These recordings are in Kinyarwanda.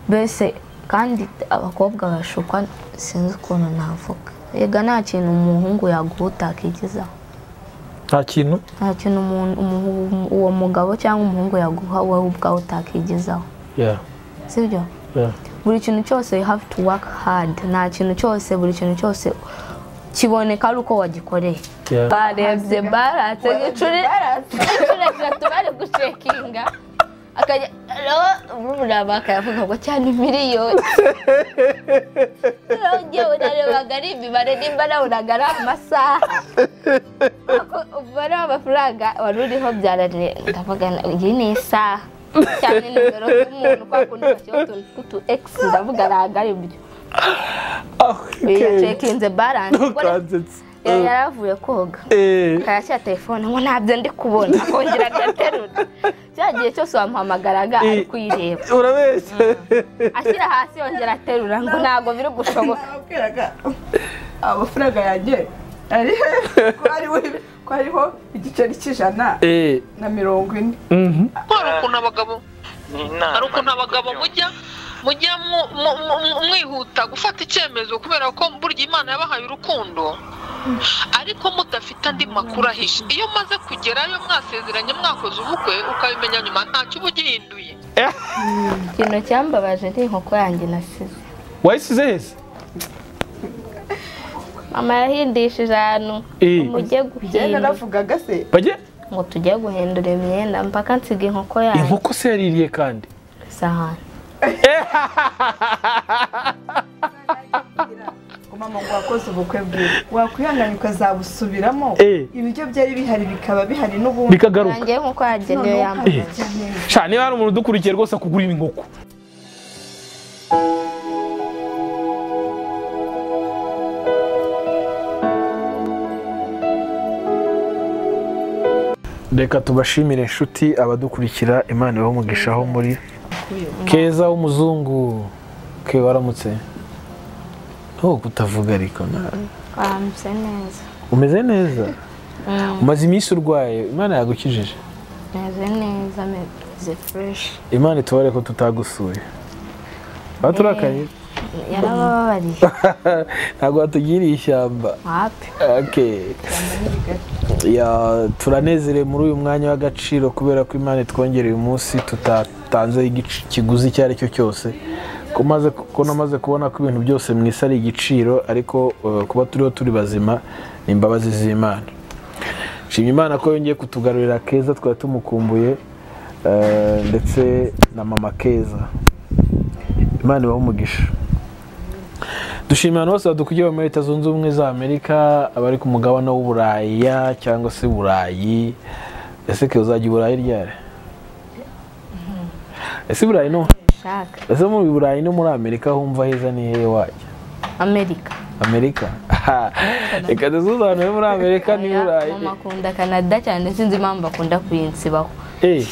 mbese kandi abakobwa bashukwa sinzi ukuntu navuga yega nta kintu umuhungu yaguha utakigezaho nta kintu nta kintu umuntu- umu- uwo mugabo cyangwa umuhungu yaguha wowe ubwawe utakigezaho Yeah, sibyo yeah. buri kintu cyose you have to work hard nta kintu cyose buri kintu cyose kiboneka ari uko wagikoreye Yeah. barebye baratse inshuro inshuro eshatu bari gucekinga akajya uraba akayavuga ngo cyane miliyoni nongeye unarebaga ari imibare nimba nabonaga ari amasaha Ako- umubare w'amafaranga wari uriho byaranira ndavuga iyi ni isaha cyane nimero z'umuntu kwa kundi bashyiraho utuntu tw'utu egisi ndavuga ntabwo ari byo Okay. yacekinze baranse Ukansetsa. yari yaravuye koga Eh, akayashyira telefone ngo ntabyo ndi kubona akongera agaterura cya gihe cyose wamuhamagaraga ari kuyireba urabeshya ashyira hasi yongera aterura ngo ntabwo biri gushoboka nababwiraga amafaranga yanjye ari he ko hariho- ko hariho igiceri cy'ijana Eh, na mirongo ine mhm. hari ukuntu abagabo ni inama hari ukuntu abagabo mujya mujya mu- mu- mu- mwihuta gufata icyemezo kubera ko burya imana yabahaye urukundo ariko mudafite andi makuru ahishe iyo umaze kugerayo mwasezeranye mwakoze ubukwe ukabimenya nyuma ntacyo uba ugihinduye ikintu cyambabaje ni inkoko yanjye nasize wayisize heza mama yahindishije ahantu Eh. ngo mujye njyewe guhindura naravugaga se bajye ngo tujye guhindura imyenda mpaka nsiga inkoko yanjye inkoko se yaririye kandi isahani ngo mama ngo wakoze ubukwe bwiwe wakwihangana ukazabusubiramo Eh. ibiryo byari bihari bikaba bihari n'ubundi bikagaruka yanjye nk'uko Noneho yagenewe yambaye Eh. ukabirya neza. sha niba hari umuntu udukurikiye rwose akugurira inkoko reka tubashimire inshuti abadukurikira imana ibamugisha aho muri keza w'umuzungu ke waramutse ntuko kutavuga ariko na bamuse neza umeze neza Mm. umaze iminsi urwaye imana yagukijije meze neza ameze fureshi imana itubare ko tutagusuye baturakaye yarabababariye ntabwo watugiriye ishyamba wapi Okay. Ya, turanezerewe muri uyu mwanya w'agaciro kubera ko imana itwongereye umunsi tutatanze igic- ikiguzi icyo ari cyo cyose ko maze- ko namaze kubona ko ibintu byose mu isi ari igiciro ariko uh, kuba turiho turi bazima ni imbabazi z'imana nshimye imana ko yongeye kutugarurira keza twari tumukumbuye eh, ndetse na mama keza imana ibahe umugisha dushimira abantu bose badukuriye bo muri leta zunze ubumwe za amerika abari ku mugabane w'uburaya cyangwa se burayi ese ke uzajya i burayi ryari ese i burayi no shaka ese mu burayi no muri amerika humva heza ni hehe wajya amerika amerika reka dusobanure muri amerika ni Oya, burayi mama akunda canada cyane sinzi impamvu akunda kuyinsibaho Eh,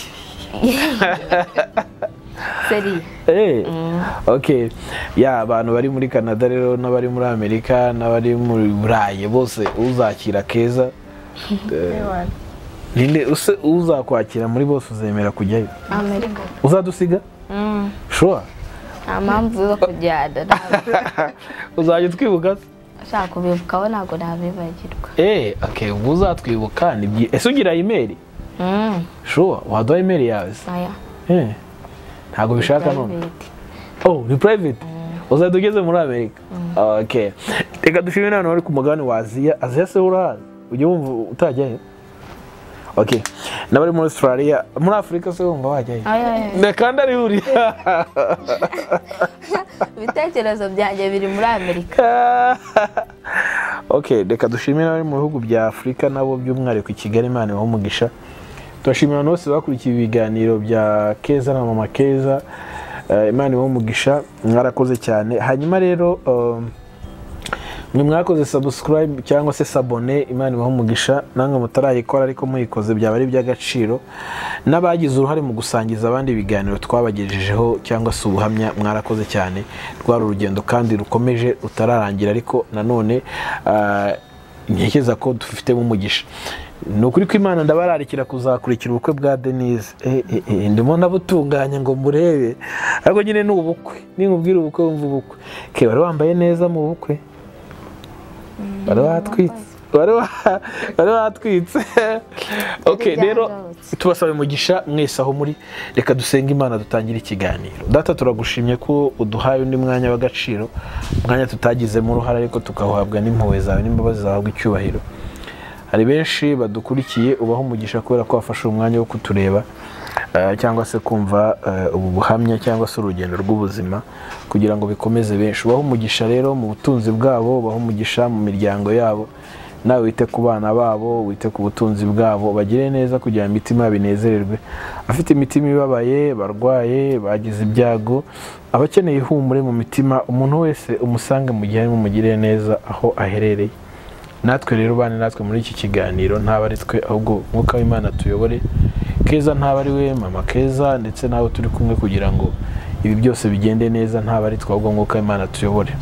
seriye eh. ok ya abantu bari muri canada rero n'abari muri amerika n'abari muri burayi bose uzakira keza eh, Ewana. ninde use uzakwakira muri bose uzemera kujyayo amerika uzadusiga Mm. shuwa nta mpamvu yo kujyana ntabwo. uzajya utwibuka se ushaka kubibukaho ntabwo nabibagirwa eee okay, ubwo uzatwibuka ni byi- ese ugira imeri Mm. shuwa waduha imeri yawe se oya Eh, ntago ubishaka none private. oh ni private uzajya ugeze muri amerika okay reka dushimire abantu bari ku mugabane wa aziya aziya se urahazi ujya wumva utajyayo okay n'abari muri australia muri afurika se wumva wajyayo Oya, oya, oya. Ne, kandi ari huriya ibitekerezo byanjye biri muri amerika ok reka dushimire abari mu bihugu bya afurika nabo by'umwihariko i kigali imana ibahe umugisha turashimira abantu bose bakurikiye ibiganiro bya keza na mama keza Eh, imana ibahe umugisha mwarakoze cyane hanyuma rero um, mwe mwakoze subscribe cyangwa se sabone imana ibaha umugisha namwe mutarayikora ariko muyikoze byaba ari iby'agaciro n'abagize uruhare mu gusangiza abandi ibiganiro twabagejejeho cyangwa se ubuhamya mwarakoze cyane rwari urugendo kandi rukomeje rutararangira ariko nanone ah, ntekereza ko dufitemo umugisha ni ukuri ko imana ndabararikira kuzakurikira ubukwe bwa denise ndimo nabutunganya ngo mburebe ariko nyine ni ubukwe ninkubwira ubukwe wumva ubukwe ke wari wambaye neza mu bukwe wari watwitse wari wa- wari watwitse ok rero tubasaba umugisha mwese aho muri reka dusenge imana dutangire ikiganiro data turagushimye ko uduhaye undi mwanya w'agaciro umwanya tutagizemo uruhare ariko tukawuhabwa n'impuhwe zawe n'imbabazi zahabwa icyubahiro hari benshi badukurikiye ubaho umugisha kubera ko wafashe umwanya wo kutureba eh, cyangwa se kumva eh, ubu buhamya cyangwa se urugendo rw'ubuzima kugira ngo bikomeze benshi ubaho umugisha rero mu butunzi bwabo ubaho umugisha mu miryango yabo nawe wite ku bana babo wite ku butunzi bwabo bagire neza kugira ngo imitima yabo inezererwe afite imitima ibabaye barwaye bagize ibyago abakeneye ihumure mu mitima umuntu wese umusange mu gihe arimo umugirire neza aho aherereye natwe rero bane natwe muri iki kiganiro ntabwo ari twe ahubwo mwuka w'imana tuyobore keza ntabwo ari we mama keza ndetse n'abo turi kumwe kugira ngo ibi byose bigende neza ntabwo ari twe ahubwo mwuka w'imana tuyobore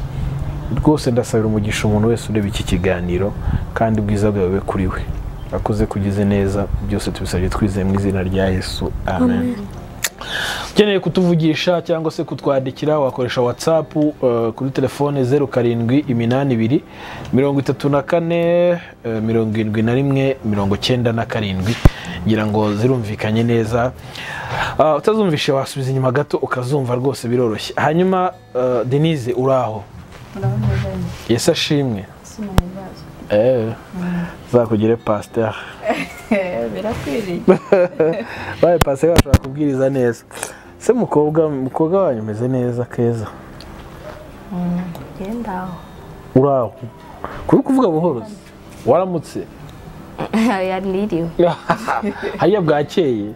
rwose ndasabira umugisha umuntu wese ureba iki kiganiro kandi ubwiza bwawe bube kuri we akoze kugize neza byose tubisabye twizeye mu izina rya yesu amen ukeneye kutuvugisha cyangwa se kutwandikira wakoresha watsapu eh, kuri telefone zeru karindwi iminani ibiri mirongo itatu na kane eh, mirongo irindwi na rimwe mirongo cyenda na karindwi ngira ngo zirumvikanye neza Ah, utazumvishe wasubiza inyuma gato ukazumva rwose biroroshye hanyuma eh, denise uraho yesu ashimwe Eh, zakugire pasiteri birakwiriye baye pasiteri bashobora kubwiriza neza se mukobwa mukobwa wanyu umeze neza keza ngenda aho uraho kuri kuvuga buhoro se? waramutse yaniriwe hariya bwakeye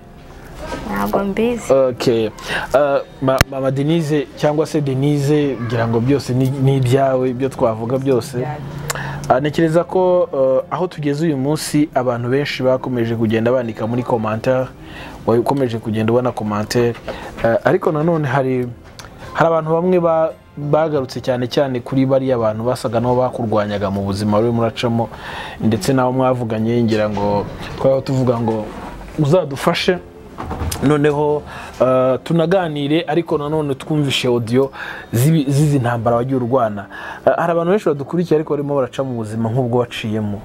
ntabwo mbizi okay Uh, ma- mama denise cyangwa se denise ngira ngo byose ni ni ibyawe ibyo twavuga byose Ah, ntekereza ko eh, aho tugeze uyu munsi abantu benshi bakomeje kugenda bandika muri commentaire wakomeje kugenda ubona commentaire Eh, ariko nanone hari hari abantu bamwe ba- bagarutse cyane cyane kuri bariya abantu basaga n'abo bakurwanyaga mu buzima buri muracamo ndetse n'abo mwavuganye ngira ngo twaba tuvuga ngo uzadufashe noneho eh, tunaganire ariko nanone twumvishe audio z'ibi- z'izi ntambara wagiye urwana Eh, hari abantu benshi badukurikiye ariko barimo baraca mu buzima nk'ubwo waciyemo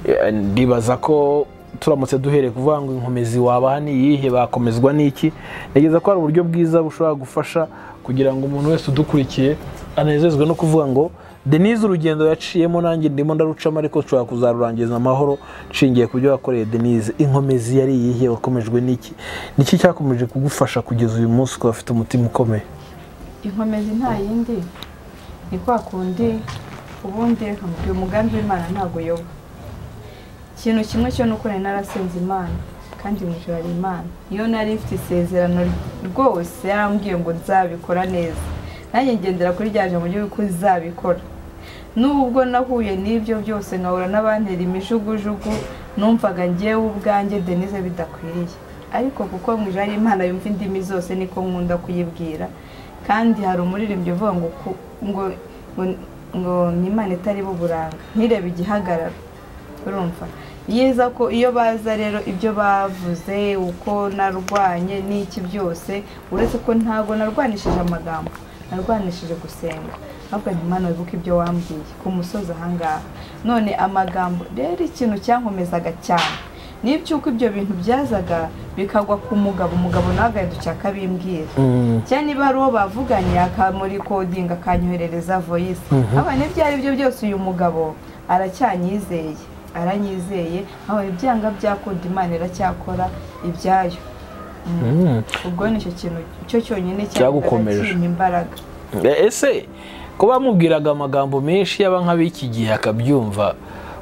Eh, ndibaza ko turamutse duhereye kuvuga ngo inkomezi wabaha ni iyihe bakomezwa n'iki ntegereza ko hari uburyo bwiza bushobora gufasha kugira ngo umuntu wese udukurikiye anezezwe no kuvuga ngo denise urugendo yaciyemo nanjye ndimo ndarucamo ariko nshobora kuzarurangiza amahoro nshingiye ku byo wakoreye denise inkomezi yari iyihe wakomejwe n'iki niki cyakomeje kugufasha kugeza uyu munsi ukaba ufite umutima ukomeye inkomezi nta yindi ni kwa kundi ubundi nkabwira umugambi w'imana ntabwo uyoba ikintu kimwe cyo ni uko nari narasenze imana kandi mu ijoro hari imana iyo nari mfite isezerano rwose yarambwiye ngo nzabikora neza nanjye ngendera kuri rya jambo ry'uko izabikora n'ubu ubwo nahuye n'ibyo byose nkahura n'abantera imijugujugu numvaga ngewe ubwanjye denise bidakwiriye ariko kuko mu ijoro hari imana yumva indimi zose niko nkunda kuyibwira kandi hari umuririmbyi uvuga ngo ku- ngo ngo ngo ni imana itari uburanga ntirebe igihagararo urumva yiza ko iyo baza rero ibyo bavuze uko narwanye n'iki byose uretse ko ntabwo narwanishije amagambo narwanishije gusenga ahubwo nti Mana wibuke ibyo wambwiye ku musozi ahangaha none amagambo rero ikintu cyankomezaga cyane n'iby'uko ibyo bintu byazaga bikagwa ku mugabo umugabo nawe agahindukira akabimbwira cyane niba hari uwo bavuganye akamurikodinga akanyoherereza voyisi aba n'ibyo ari byo byose uyu mugabo aracyanyizeye aranyizeye aho ibyanga byakunda imana iracyakora ibyayo ubwo ni icyo kintu cyo cyonyine Cyagukomeje. cyimpa imbaraga Eh, ese ko bamubwiraga amagambo menshi yaba nk'ab'iki gihe akabyumva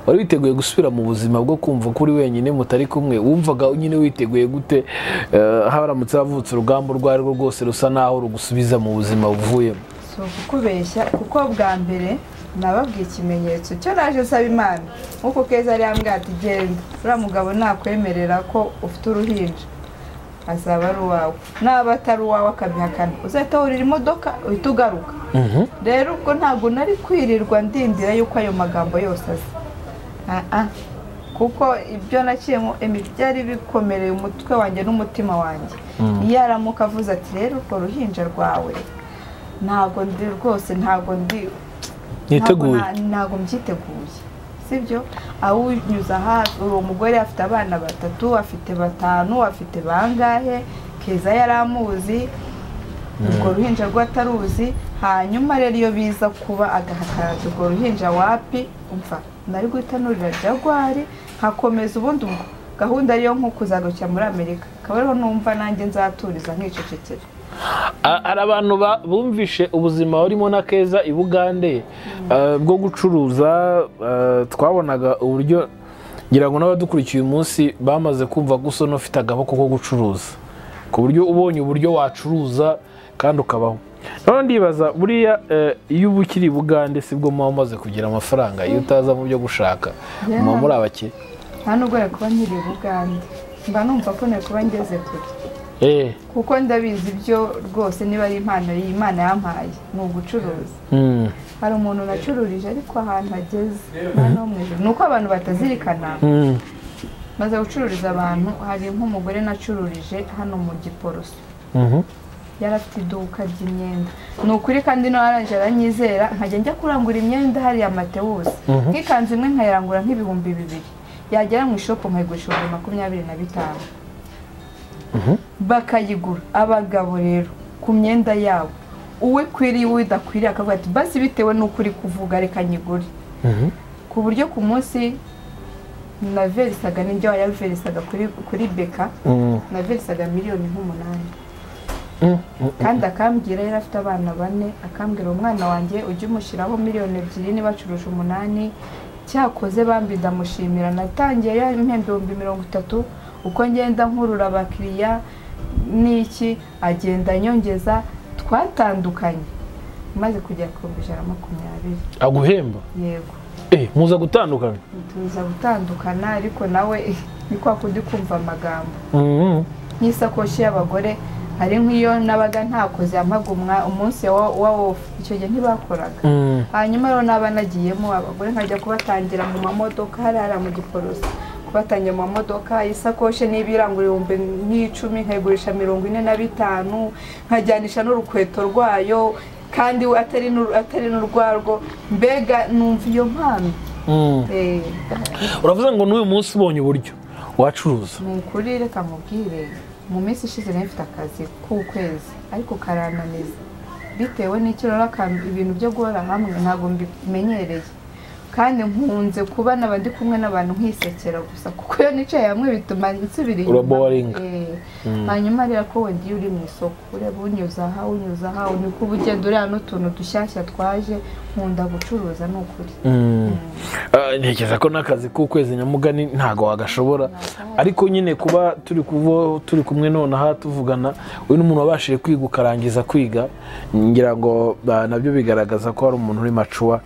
wari witeguye gusubira mu buzima bwo kumva ko uri wenyine mutari kumwe wumvaga nyine witeguye gute eh, haramutse havutse urugamba urwo ari rwo rwose rusa naho rugusubiza mu buzima buvuyemo si ukukubeshya kuko bwa mbere nababwiye ikimenyetso cyo naje nsaba imana nk'uko keza yari yambwiye ati genda uriya mugabo nakwemerera ko ufite uruhinja azaba ari uwawe naba atari uwawe akabihakana uzahita wurira imodoka uhita ugaruka rero ubwo ntabwo nari kwirirwa ndindira yuko ayo magambo yose aza Ah, ah. kuko ibyo naciyemo byari bikomereye umutwe wanjye n'umutima wanjye iyo aramuka avuze ati rero urwo ruhinja rwawe ntabwo ndi rwose ntabwo ndi niteguye ntabwo na- ntabwo mbyiteguye sibyo awunyuza hafi uwo mugore afite abana batatu afite batanu afite bangahe keza yari amuzi urwo ruhinja rwe ataruzi hanyuma rero iyo biza kuba agahakaraza urwo ruhinja wapi umva nari gutanurira jagwari nkakomeza ubundi bwo- gahunda ariyo nko kuzarukira muri amerika akaba ariho numva nanjye nzaturiza nkicecekera A- hari abantu ba- bumvishe ubuzima burimo na keza i bugande eh, bwo gucuruza eh, twabonaga uburyo ngira ngo n'abadukurikiye uyu munsi bamaze kumva gusa n'ufite agaboko ko gucuruza ku buryo ubonye uburyo wacuruza kandi ukabaho noneho ndibaza buriya eh, iyo uba ukiri i bugande sibwo muba mumaze kugira amafaranga iyo utaza mu byo gushaka Yeah. muba muri abakire nta nubwo nari kuba nkiri i bugande mba numva ko nari kuba ngeze kure Eh, kuko ndabizi ibyo rwose niba ari impano iyi imana yampaye ni ugucuruza mm, hari umuntu nacururije ariko ahantu hageze Imana yo mu ijuru. ni uko abantu batazirikana mm, maze gucururiza abantu hari nk'umugore nacururije hano mu giporoso mhm. yari afite iduka ry'imyenda ni ukuri kandi n'uwaranje aranyizera nkajya njya kurangura imyenda hariya matewusi Mhm. nk'ikanzu imwe nkayirangura nk'ibihumbi bibiri yagera mu ishopu nkayigurisha ibihumbi makumyabiri na bitanu bakayigura abagabo rero ku myenda yabo uwe kwiriye uwe udakwiriye akavuga ati basi bitewe n'uko uri kuvuga reka nyigure Mhm. ku buryo ku munsi naverisaga n'ibyo yaverisaga kuri kuri beka Mm, naverisaga miliyoni nk'umunani mm, mm. kandi akambwira yari afite abana bane akambwira umwana wanjye ujye umushyiraho miliyoni ebyiri niba acuruje umunani cyakoze bambi ndamushimira natangiye yampemba ibihumbi mirongo itatu uko ngenda nkurura abakiriya n'iki agenda anyongeza twatandukanye maze kugera ku bihumbi ijana na makumyabiri aguhemba yego Eh, muza gutandukana tuza gutandukana ariko nawe ni kwa kundi kumva amagambo Mhm. nk'isakoshi y'abagore hari nk'iyo nabaga ntakoze yampagumwa umunsi wa wa wofu icyo gihe ntibakoraga Mm. hanyuma rero naba nagiyemo abagore nkajya kubatangira mu mamodoka hariya mu giporoso kubatangira mu mamodoka isakoshi niba irangura ibihumbi nk'icumi nkayigurisha mirongo ine na bitanu nkajyanisha n'urukweto rwayo kandi we atari n'uru- atari n'urwarwo mbega numva iyo mpano Mm. Eh, uravuze ngo n'uyu munsi ubonye uburyo wacuruza ni ukuri reka mubwire mu minsi ishize nari mfite akazi k'ukwezi ariko karananiza bitewe n'icyo rero aka- ibintu byo guhora hamwe ntabwo mbimenyereye kandi nkunze kuba naba ndi kumwe n'abantu nkisekera gusa kuko iyo nicaye hamwe bituma nsubira inyuma. Uraboringa. Eh, hanyuma rero ko wenda iyo uri mu isoko ureba unyuza aha unyuza aha unyuka uba ugenda ureba n'utuntu dushyashya twaje nkunda gucuruza ni ukuri Ah, ntekereza ko n'akazi k'ukwezi nyamugani ntabwo wagashobora ariko nyine kuba turi kuvo turi kumwe nonaha tuvugana uyu ni umuntu wabashije kwiga ukarangiza kwiga ngira ngo ah, nabyo bigaragaza ko hari umuntu uri macuwa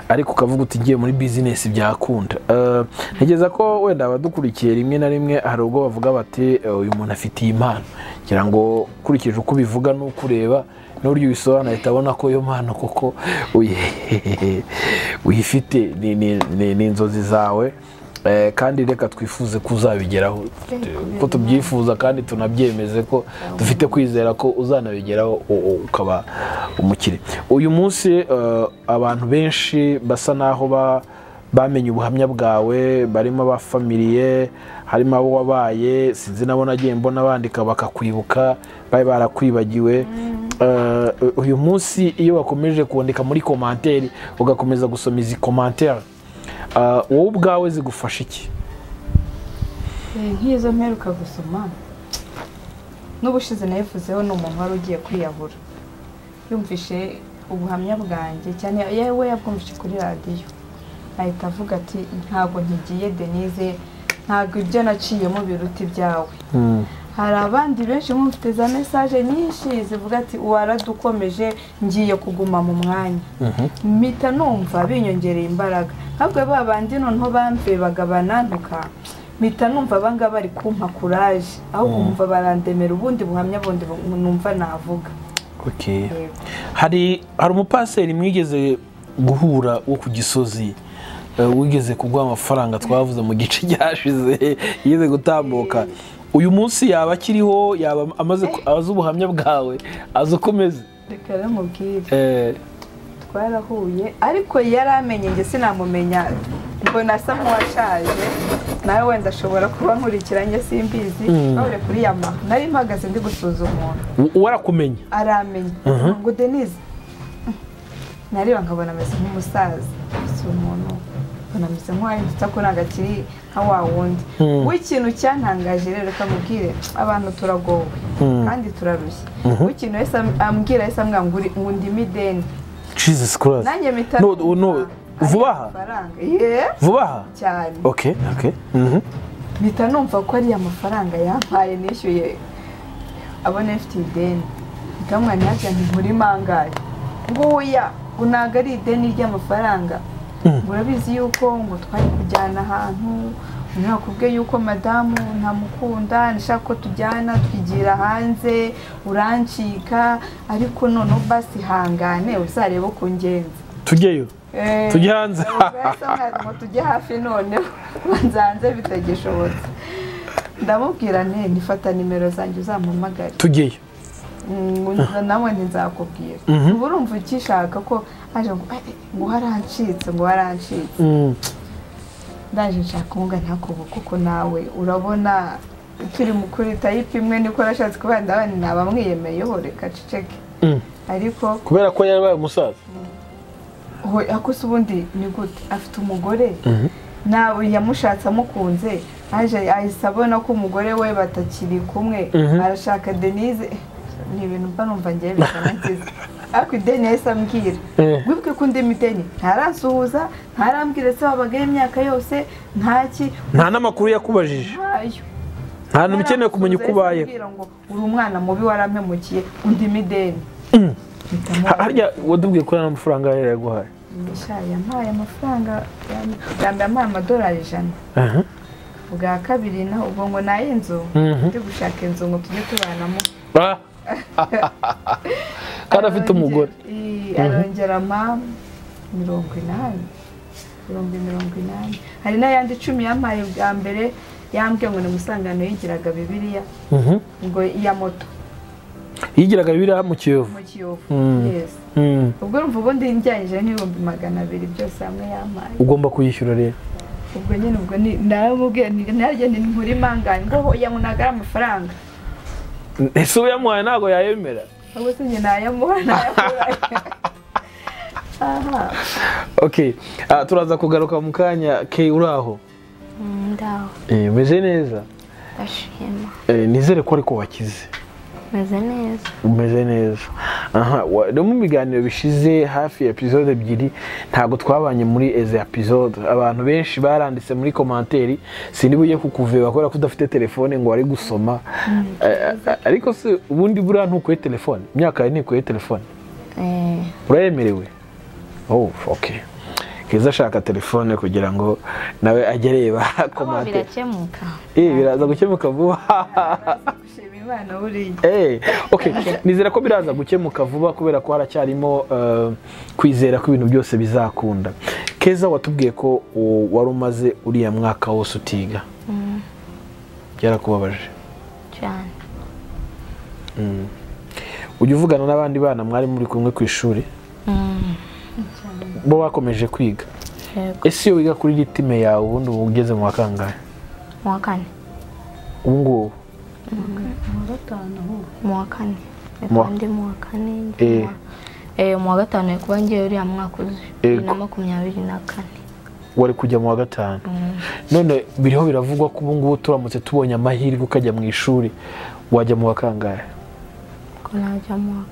ariko ukavuga uti ngiye muri bizinesi byakunda Ah, ntekereza ko wenda abadukurikiye rimwe na rimwe hari ubwo bavuga bati "Eh, uyu muntu afite iyi mpano ngira ngo ukurikije uko ubivuga n'ukureba n'uburyo ubisobanura ahita abona ko iyo mpano koko uyi- uyifite ni- ni- ni ni inzozi zawe Eh, kandi reka twifuze ko uzabigeraho ko tubyifuza kandi tunabyemeze ko dufite kwizera ko uzanabigeraho u- u- ukaba umukire uyu munsi eh, abantu benshi basa n'aho ba- bamenye ubuhamya bwawe barimo abafamiliye harimo abo wabaye sinzi nabo nagiye mbona bandika bakakwibuka bari barakwibagiwe Eh, uyu munsi iyo wakomeje kuboneka muri komanteri ugakomeza gusoma izi komanteri eh, wowe ubwawe zigufasha iki Eh, nk'izo mperuka gusoma n'ubushize nayivuzeho ni umuntu wari ugiye kwiyahura yumvishe ubuhamya bwanjye cyane yewe yabwumvishe kuri radiyo ahita avuga ati ntabwo nkigiye denise ntabwo ibyo naciyemo biruta ibyawe hari abandi benshi mufite za mesaje nyinshi zivuga ati waradukomeje ngiye kuguma mu mwanya mpita numva binyongereye imbaraga ahubwo ba bandi noneho bamvebaga banantuka mpita numva abangaba bari kumpa kuraje ahubwo nkumva barandemera ubundi buhamya bundi bu- numva navuga Okay. hari hari umupaseri mwigeze guhura wo ku gisozi wigeze kuguha amafaranga twavuze mu gice cyashize yize gutambuka uyu munsi yaba akiriho yaba amaze ku- azi ubuhamya bwawe azi uko umeze reka ramubwire Eh, twarahuye ariko yari amenye njye sinamumenya mbona asa nk'uwashaje nawe wenda ashobora kuba nkurikira njye simbizi Mm. bahuriye kuri yama nari mpagaze ndi gusuza umuntu w- warakumenya aramenye Mhm. ngo denise nareba nkabona ameze nk'umusaza si umuntu mbona ameze nk'uwahindutse ko ntabwo akiri nka wa wundi Mm. w'ikintu cyantangaje rero reka mubwire abantu turagowe Mm. kandi turarushye Mhm. w'ikintu wese am- ambwira yahise ambwira ngo uri- ngo ndi mideni jesus christ nanjye mpita No, no, vuba aha? amafaranga ye vuba aha cyane ok ok mhm. mpita numva ko ari amafaranga yampaye nishyuye abona mfite ideni ntikamwana yabyo ntimuri mangaye ngo oya ngo ntabwo ari ideni ry'amafaranga Mm. ngo urabizi yuko ngo twari kujyana ahantu ngo nakubwe yuko madamu ntamukunda nashaka ko tujyana twigira hanze urancika ariko noneho basi hangane uzarebe uko ungenza tujyeyo Eh, Tujye hanze. ubwo yahise ambwira ngo tujye hafi noneho banza hanze bitagishobotse ndamubwira nti nifata nimero zanjye uzampamagare tujyeyo Mm, ngo nawe ntinzakubwira Mhm. ubu urumva ukishaka ko aje ngo "Ay, ay, ngo warancitse ngo warancitse Mm. ndaje nshaka kuvuga ntakubu kuko nawe urabona turi mu kuri tayipi imwe niko nashatse kuba ndabona nabamwiyemeyeho reka ceceke Mm. ariko kubera ko yarabaye umusaza Hoya, ako se ubundi ni gute afite umugore nawe yamushatse amukunze aje ahise abona ko umugore we batakiri kumwe Mhm. arashaka denise Eh, ni ibintu mba numva ngewe bitanageze ariko ideni yahise ambwira Eh. wibwe ko undi mideni ntarasuhuza ntarambwira se wabagaho imyaka yose ntaki nta n'amakuru yakubajije ntayo nta muntu ukeneye kumenya uko ubayeho Arasuhuza yahise ambwira ngo uri umwana mubi warampemukiye undi mideni Mm. Ha- harya wadubwiye ko nta amafaranga yari yaguhaye Misha yampaye amafaranga ya- bwa mbere yampaye amadolari ijana Aha. bwa kabiri naho ubwo ngo nayo inzu Mhm. ndi gushaka inzu ngo tujye tubanamo Ah. kandi afite umugore Arongera- i- arongera ma mirongo inani mirongo mirongo inani hari n'ayandi icumi yampaye bwa mbere yambwiye ngo ni umusangano yigiraga bibiliya Mhm. ngo iya moto yigiraga biriya mu kiyovu mu kiyovu Mm. Yes. Mm. ubwo urumva ubundi njyanyije n'ibihumbi magana abiri byose hamwe yampaye ugomba kuyishyura rero ubwo nyine ubwo ni- naramubwiye nti naryo ni nkuri manganye ngo hoya ngo ntabwo ari amafaranga ese uwo yamuhaye ntabwo yayemera ubwo se njye nayamuha nayamuha aha ok Ah, turaza kugaruka mu kanya ke uri aho ndaho Eh, umeze neza ndashima Eh, nizere ko ariko wakize meze neza umeze neza aha wa- no mu biganiro bishize hafi ya episode ebyiri ntabwo twabanye muri eze episode abantu benshi baranditse muri komanteri sindi bujye kukuveba kubera ko udafite telefone ngo wari gusoma Eh, eh, ariko se ubundi buriya ntukuye telefone imyaka yawe ntikuye telefone Eh, urayemerewe oh ok keza ashaka telefone kugira ngo nawe ajye areba kuba komanteri birakemuka Eh, biraza gukemuka vuba gushima imana buriya Eh, okay. nizera ko biraza gukemuka vuba kubera ko haracyarimo eh, kwizera ko ibintu byose bizakunda keza watubwiye ko u- wari umaze uriya mwaka wose utiga Mm, byarakubabaje cyane Mm. ujya uvugana n'abandi bana mwari muri kumwe ku ishuri Mm, bo bakomeje kwiga yego ese iyo wiga kuri litime yawe ubundi uba ugeze mu wa kangahe mu wa kane ubu ngubu mu gatanu ahubwo mu wa kane Mu wa- reka ndi mu wa kane njye Eh. mu wa- Eh, mu wa gatanu reka kuba ngiye uriya mwaka uzi bibiri na Yego. makumyabiri na kane wari kujya mu wa gatanu none biriho biravugwa ko ubu ngubu turamutse tubonye amahirwe ukajya mu ishuri wajya mu wa kangahe ko najya mu wa-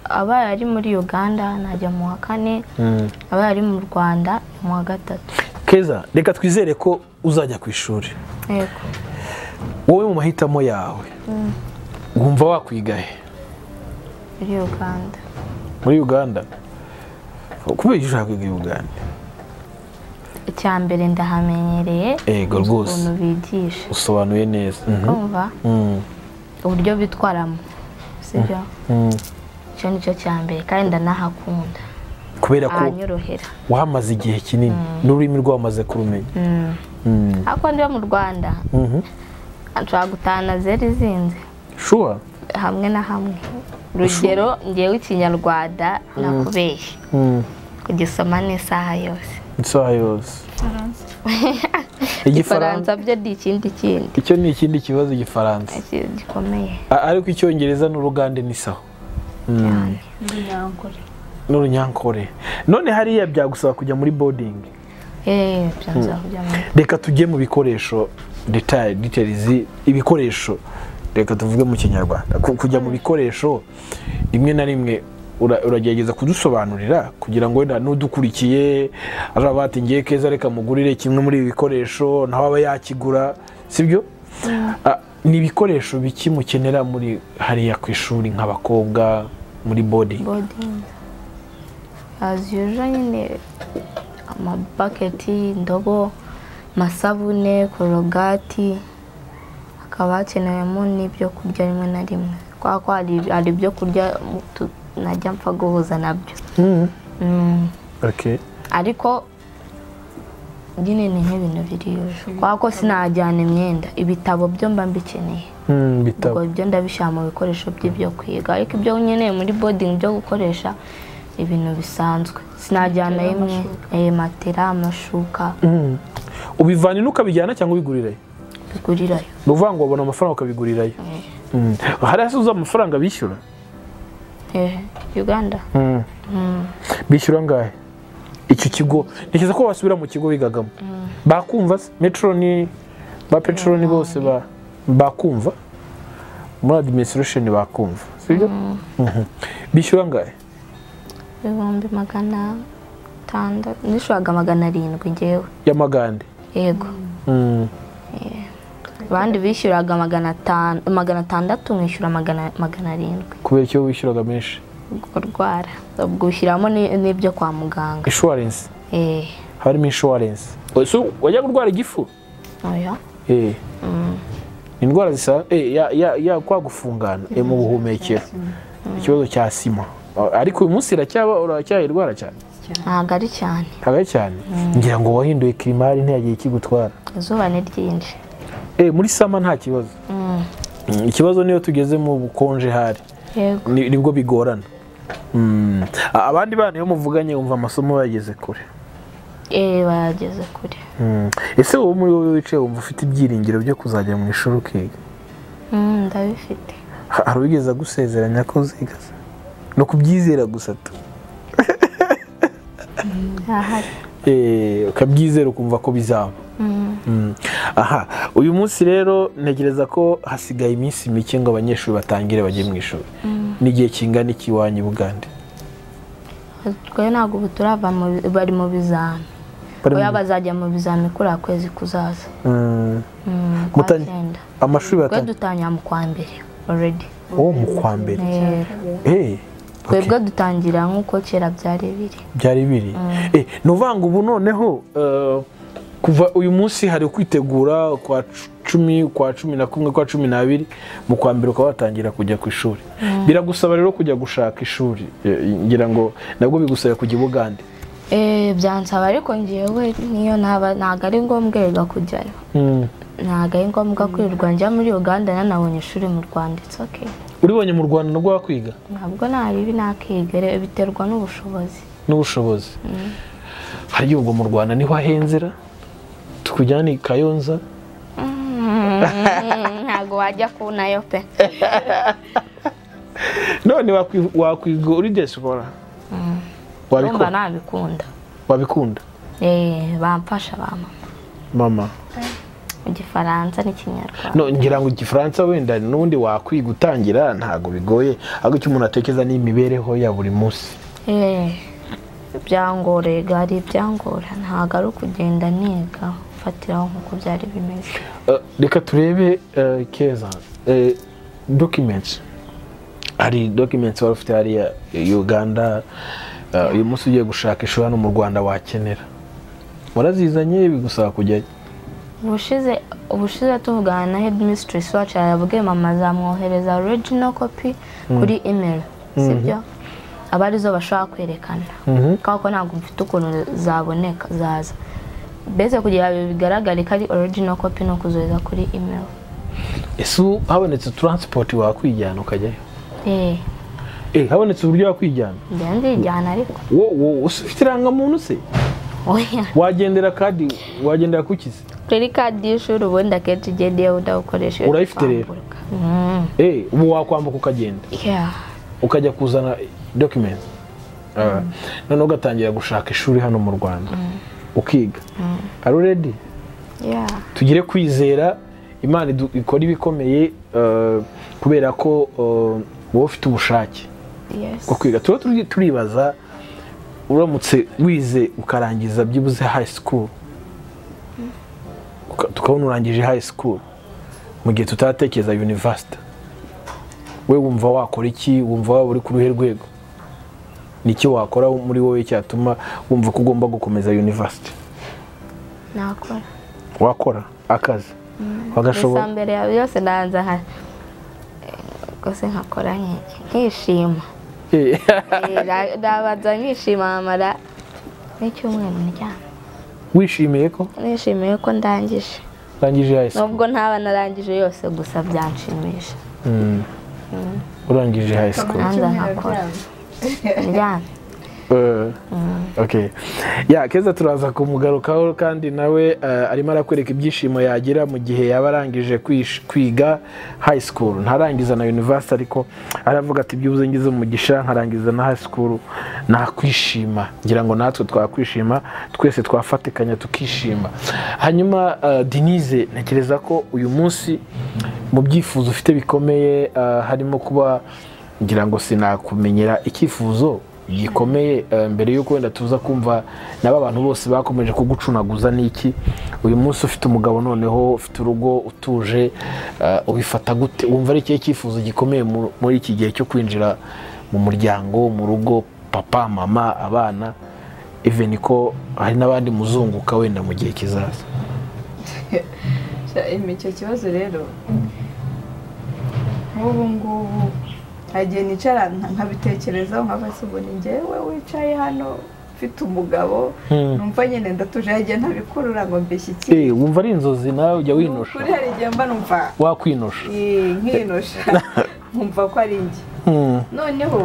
abaye ari muri uganda najya mu wa kane Mm. abaye ari mu rwanda ni mu wa gatatu keza reka twizere ko uzajya ku ishuri yego wowe mu mahitamo yawe wumva wakwiga he muri uganda muri uganda kubera iki ushaka kwiga i uganda icya mbere ndahamenyereye Yego, uzi rwose. ukuntu bigisha usobanuye neza Mhm. kumva Mm. uburyo bitwaramo sibyo Mm. icyo ni cyo cya mbere kandi ndanahakunda kubera ko ahanyorohera wahamaze igihe kinini n'ururimi rwamaze kurumenya Mm. ariko ndiba mu rwanda Mhm. nshobora gutahana zeru izinze sure hamwe na hamwe urugero ngewe ikinyarwanda nakubeshye Mm. kugisoma n'isaha yose isaha yose igifaransa byo ni ikindi kindi icyo ni ikindi kibazo igifaransa ikintu gikomeye A- ariko icyongereza n'urugande n'isaho Mm. n'urunyangore n'urunyankore none hariya byagusaba kujya muri bodingi eee byanzura kujya mu reka tujye mu bikoresho detaye ditelizi ibikoresho reka tuvuge mu kinyarwanda Ku- kujya mu bikoresho rimwe na rimwe ura- uragerageza kudusobanurira kugira ngo wenda n'udukurikiye ari abati ngiye keza reka mugurire kimwe muri ibi bikoresho nawe aba yakigura sibyo Ah, ni ibikoresho biki mukenera muri hariya ku ishuri nk'abakobwa muri bodi bodingi aziyuje nyine amabaketi indobo amasabune korogati hakaba hakenewemo n'ibyo kurya rimwe na rimwe kubera ko hari- hari ibyo kurya tu- najya mpfa guhuza nabyo Mm. okay. ariko nyine ni nk'ibintu biri yuje kubera ko sinajyana imyenda ibitabo byo mba mbikeneye mm, ubwo bitabo ibyo ndabishyira mu bikoresho by'ibyo kwiga ariko ibyo nkeneye muri bodingi byo gukoresha ibintu bisanzwe sinajyana imwe eh, matera amashuka Mm. ubivana ino ukabijyana cyangwa ubigurirayo bigurirayo ni ukuvuga ngo wabona amafaranga ukabigurirayo Mm. hari hasize amafaranga bishyura Eh, uganda bishyura angahe icyo kigo ntekereza ko wasubira mu kigo bigagamo bakumva se metro ni ba petero ni bose ba bakumva muri adiminisitirasheni bakumva sibyo Mhm. bishyura angahe ibihumbi magana atandatu nishyuraga magana arindwi ngewe y'amagande yego Mm. abandi bishyuraga magana atanu magana atandatu nkishyura magana magana arindwi kubera icyo wishyuraga menshi kurwara ubwo ushyiramo ni- n'ibyo kwa muganga inshuwarensi eh harimo inshuwarensi ese wajya kurwara igifu oya Eh. indwara zisa eh, ya- ya- ya kwa gufungana eh, mu buhumekero ikibazo cya sima A- ariko uyu munsi iracyaba uracyayirwara cyane ntabwo ari cyane ntabwo ari cyane ngira ngo wahinduye kirimari ntiyagiye ikigutwara izuba ni ryinshi Eh, muri sama nta kibazo Mm, ikibazo niyo tugeze mu bukonje hari yego Ni- nibwo bigorana Mm. A- abandi bana iyo muvuganye wumva amasomo bageze kure eh bayageze kure Mm. ese wowe muri wowe wicaye wumva ufite ibyiringiro byo kuzajya mu ishuri ukiga Mm, ndabifite Ha- hari uwigeze agusezeranya ko uziga se? ni ukubyizera gusa tu ahari Eh, ukabyizera ukumva ko bizaba Mm. aha uyu munsi rero ntegereza ko hasigaye iminsi mike ngo abanyeshuri batangire bajye mu ishuri n'igihe kingana iki iwanyu i bugande twe ntabwo ubu turava mu bi- bari mu bizami Bari mu- oya bazajya mu bizami kuri aka kwezi kuzaza Mm. Mm, kwa Mutani- cyenda amashuri twe batangira dutangira mu kwa mbere already uwo mu kwa mbere Eh, Eh, okay. twebwe dutangira nk'uko kera byari biri byari biri Eh, ni ukuvuga ngo ubu noneho eh, kuva uyu munsi hari ukwitegura kwa cu- cumi kwa cumi na kumwe kwa cumi n'abiri mu kwa mbere ukaba watangira kujya ku ishuri biragusaba rero kujya gushaka ishuri eh, ngira ngo nabwo bigusaba kujya i bugande Eh, byansaba ariko ngewe niyo ntaba ntabwo ari ngombwa erega kujyayo Mm. ntabwo ari ngombwa kwirirwa njya muri uganda nanabonye ishuri mu rwanda it's okay uribonye mu rwanda nabwo wakwiga ntabwo naribi nakigere biterwa n'ubushobozi n'ubushobozi hari ubwo mu rwanda niho ahenzera tukujyane i kayonza ntabwo wajya kunayo pe none wakwi- wakwiga uri desikora urumva wabikunda nabikunda wabikunda Eh, bamfasha bama mama mu gifaransa n'ikinyarwanda No, ngira ngo igifaransa wenda n'ubundi wakwiga utangira ntabwo bigoye ahubwo icyo umuntu atekereza ni imibereho ya buri munsi Eh, byangora ega ari ibyangora ntabwo ari ukugenda niga mfatiraho nk'uko byari bimeze Eh, reka turebe eh, keza Eh, documents hari documents wari ufite hariya i uganda Eh, uyu munsi ugiye gushaka ishuri hano mu rwanda wakenera warazizanye bigusaba kujyayo ubushize ubushize tuvugana na headmistress wacu yabwiye mama azamwohereza original copy kuri email sibyo aba arizo bashobora kwerekana kubera ko ntabwo mfite ukuntu zaboneka zaza mbese kugira ngo bigaragare ko ari origino kopi ni ukuzohereza kuri imeri ese ubu habonetse taransipoti wakwijyana ukajyayo eee Eh, habonetse uburyo wakwijyana njya ndijyana ariko wo wo ufite irangamuntu se oya wagendera kadi wagendera kuki se kuri kadi y'ishuri ubundi akenshi igenda iyo udawukoresha iyo Urayifite rero? kwambuka. Mm. Eh, ubu wakwambuka ukagenda Yeah. ukajya kuzana document Ah, noneho ugatangira gushaka ishuri hano mu rwanda ukiga ari uredi Yeah. tugire kwizera imana idu- ikora ibikomeye eh, kubera ko eh, wowe ufite ubushake Yes. bwo kwiga tuba turi- turibaza uramutse wize ukarangiza byibuze high school Uka- tukabona urangije high school mu gihe tutatekereza university we wumva wakora iki wumva waba uri ku ruhe rwego ni iki wakora muri wowe cyatuma wumva ko ugomba gukomeza university nakora wakora akazi gusa wagashobora mbere ya byose ndabanza nka rwose nkakora nk'iki nkishima Eh, Eh, nda- ndabanza nkishima nkamara n'icyumweru ndyamye wishimiye ko nishimiye ko ndangije urangije high school nubwo ntaba narangije yose gusa byanshimisha Mm. urangije high school nanjye nkakora ndyamye Eh, okay ya keza turaza kumugarukaho kandi nawe eh, arimo arakwereka ibyishimo yagira mu gihe yaba arangije kwish- kwiga high school ntarangiza na university ariko aravuga ati byubuze ngize umugisha nkarangiza na high school nakwishima ngira ngo natwe twakwishima twese twafatikanya tukishima hanyuma eh, denise ntekereza ko uyu munsi mu byifuzo ufite bikomeye eh, harimo kuba ngira ngo sinakumenyera icyifuzo gikomeye eh, mbere y'uko wenda tuza kumva nabo abantu bose bakomeje kugucunaguza n'iki uyu munsi ufite umugabo noneho ufite urugo utuje eh, ubifata gute wumva ari ikihe cyifuzo gikomeye mu- muri iki gihe cyo kwinjira mu muryango mu rugo papa mama abana even ko hari n'abandi muzunguka wenda mu gihe kizaza icyo kibazo rero nk'ubu ngubu nta gihe nicara nka- nkabitekerezaho nkaba se ubu ni njyewe wicaye hano mfite umugabo Hmm. numva nyine ndatuje hari igihe ntabikurura ngo mbishyikire Eh, wumva ari inzozi nawe ujya Ni winosha ukuri hari igihe mba numva wakwinosha eh, nkinosha nkumva ko ari njye Hmm. noneho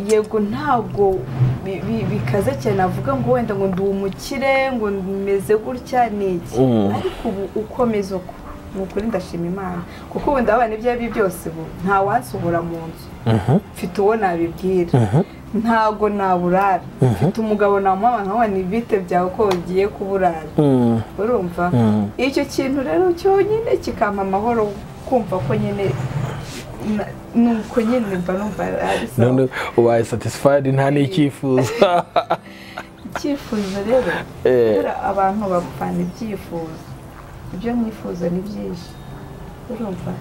yego ntabwo bi- bi- bikaze cyane avuga ngo wenda ngo ndi umukire ngo meze gutya ni iki Mm. ariko ubu ukomeza uko ni ukuri ndashima imana kuko wenda abana ibyo ari byo byose ubu nta wansohora mu nzu Mhm. mfite uwo nabibwira Mhm. ntago naburara mfite umugabo namwama nkawa ni bite byawe ko ugiye kuburara Hmm. urumva Mm. icyo kintu rero cyonyine kikampa amahoro kumva ko nyine na- nuko nyine mba numva ari none sawa ubaye satisfied nta n'icyifuzo icyifuzo rero Eh. kubera abantu bapfana ibyifuzo ibyo mwifuza ni byinshi urumva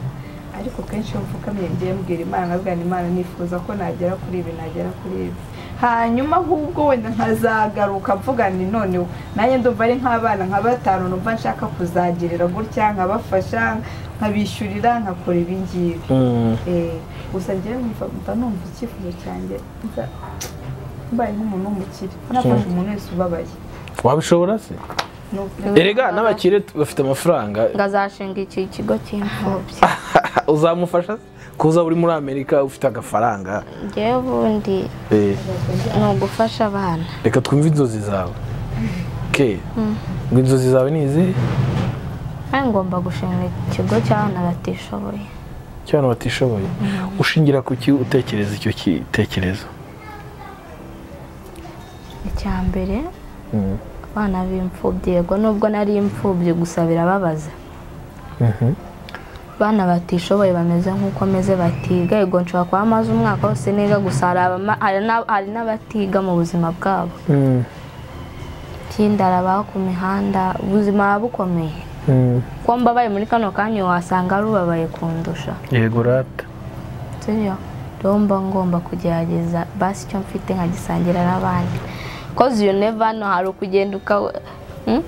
ariko kenshi iyo mfukamye ngiye mbwira imana nkabwira ni imana nifuza ko nagera kuri ibi nagera kuri ibi hanyuma ahubwo wenda nkazagaruka mvuga nti noneho nanjye ndumva ari nk'abana nka batanu numva nshaka kuzagirira gutya nkabafasha nkabishyurira nkakora ibi ngibi Mm. Eh, gusa njyewe numva mba numva icyifuzo cyanjye mba- mbaye nk'umuntu w'umukire nafasha umuntu wese ubabaye wabishobora se Nuko- erega n'abakire tu- bafite amafaranga ngazashinga iki kigo cy'imfubyi uzamufasha se? kuza uri muri amerika ufite agafaranga ngewe ubundi Eh, ni ugufasha abana reka twumve inzozi zawe ke ngo inzozi zawe ni izihe kandi ngomba gushinga ikigo cy'abana batishoboye cy'abantu batishoboye ushingira ku ki utekereza icyo gitekerezo icya mbere abana b'imfubyi yego nubwo nari imfubyi gusa birababaza Mhm. abana batishoboye bameze nk'uko meze batiga yego nshobora kuba maze umwaka wose niga gusa hari abama- hari n'ab- hari n'abatiga mu buzima bwabo Mm. ikindi hari ababa ku mihanda ubuzima buba bukomeye Mm. kuko mbabaye muri kano kanya wasanga rubabaye kundusha yego rata sibyo rero mba ngomba kugerageza basi icyo mfite nkagisangira n'abandi koze iyo neva hano hari ukugenda ukaba hmm?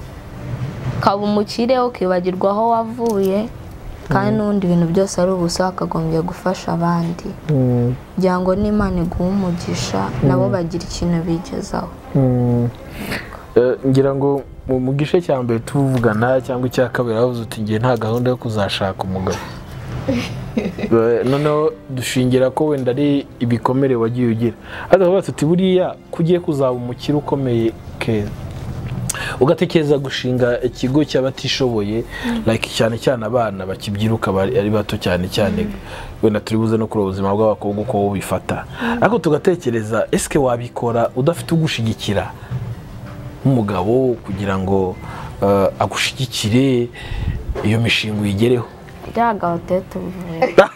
ukaba umukire ukibagirwa aho wavuye kandi n'ubundi ibintu byose ari ubusa wakagombye gufasha abandi Mm, kugira ngo n'imana iguhe umugisha nabo bagira ikintu bigezaho mm. Eh, ngira ngo mu mu gice cya mbere tuvugana cyangwa icya kabiri wavuze uti ngiye nta gahunda yo kuzashaka umugabo Eh, noneho dushingira ko wenda ari ibikomere wagiye ugira ariko bavuga uti buriya ko ugiye kuzaba umukire ukomeye keza ugatekereza gushinga ikigo cy'abatishoboye like cyane cyane abana bakibyiruka bari- ari bato cyane cyane wenda turi buze no kureba ubuzima bw'abakobwa uko bubifata ariko tugatekereza ese wabikora udafite ugushigikira nk'umugabo kugira ngo eh, agushyigikire iyo mishinga uyigereho biriya gabo tujye tubivuga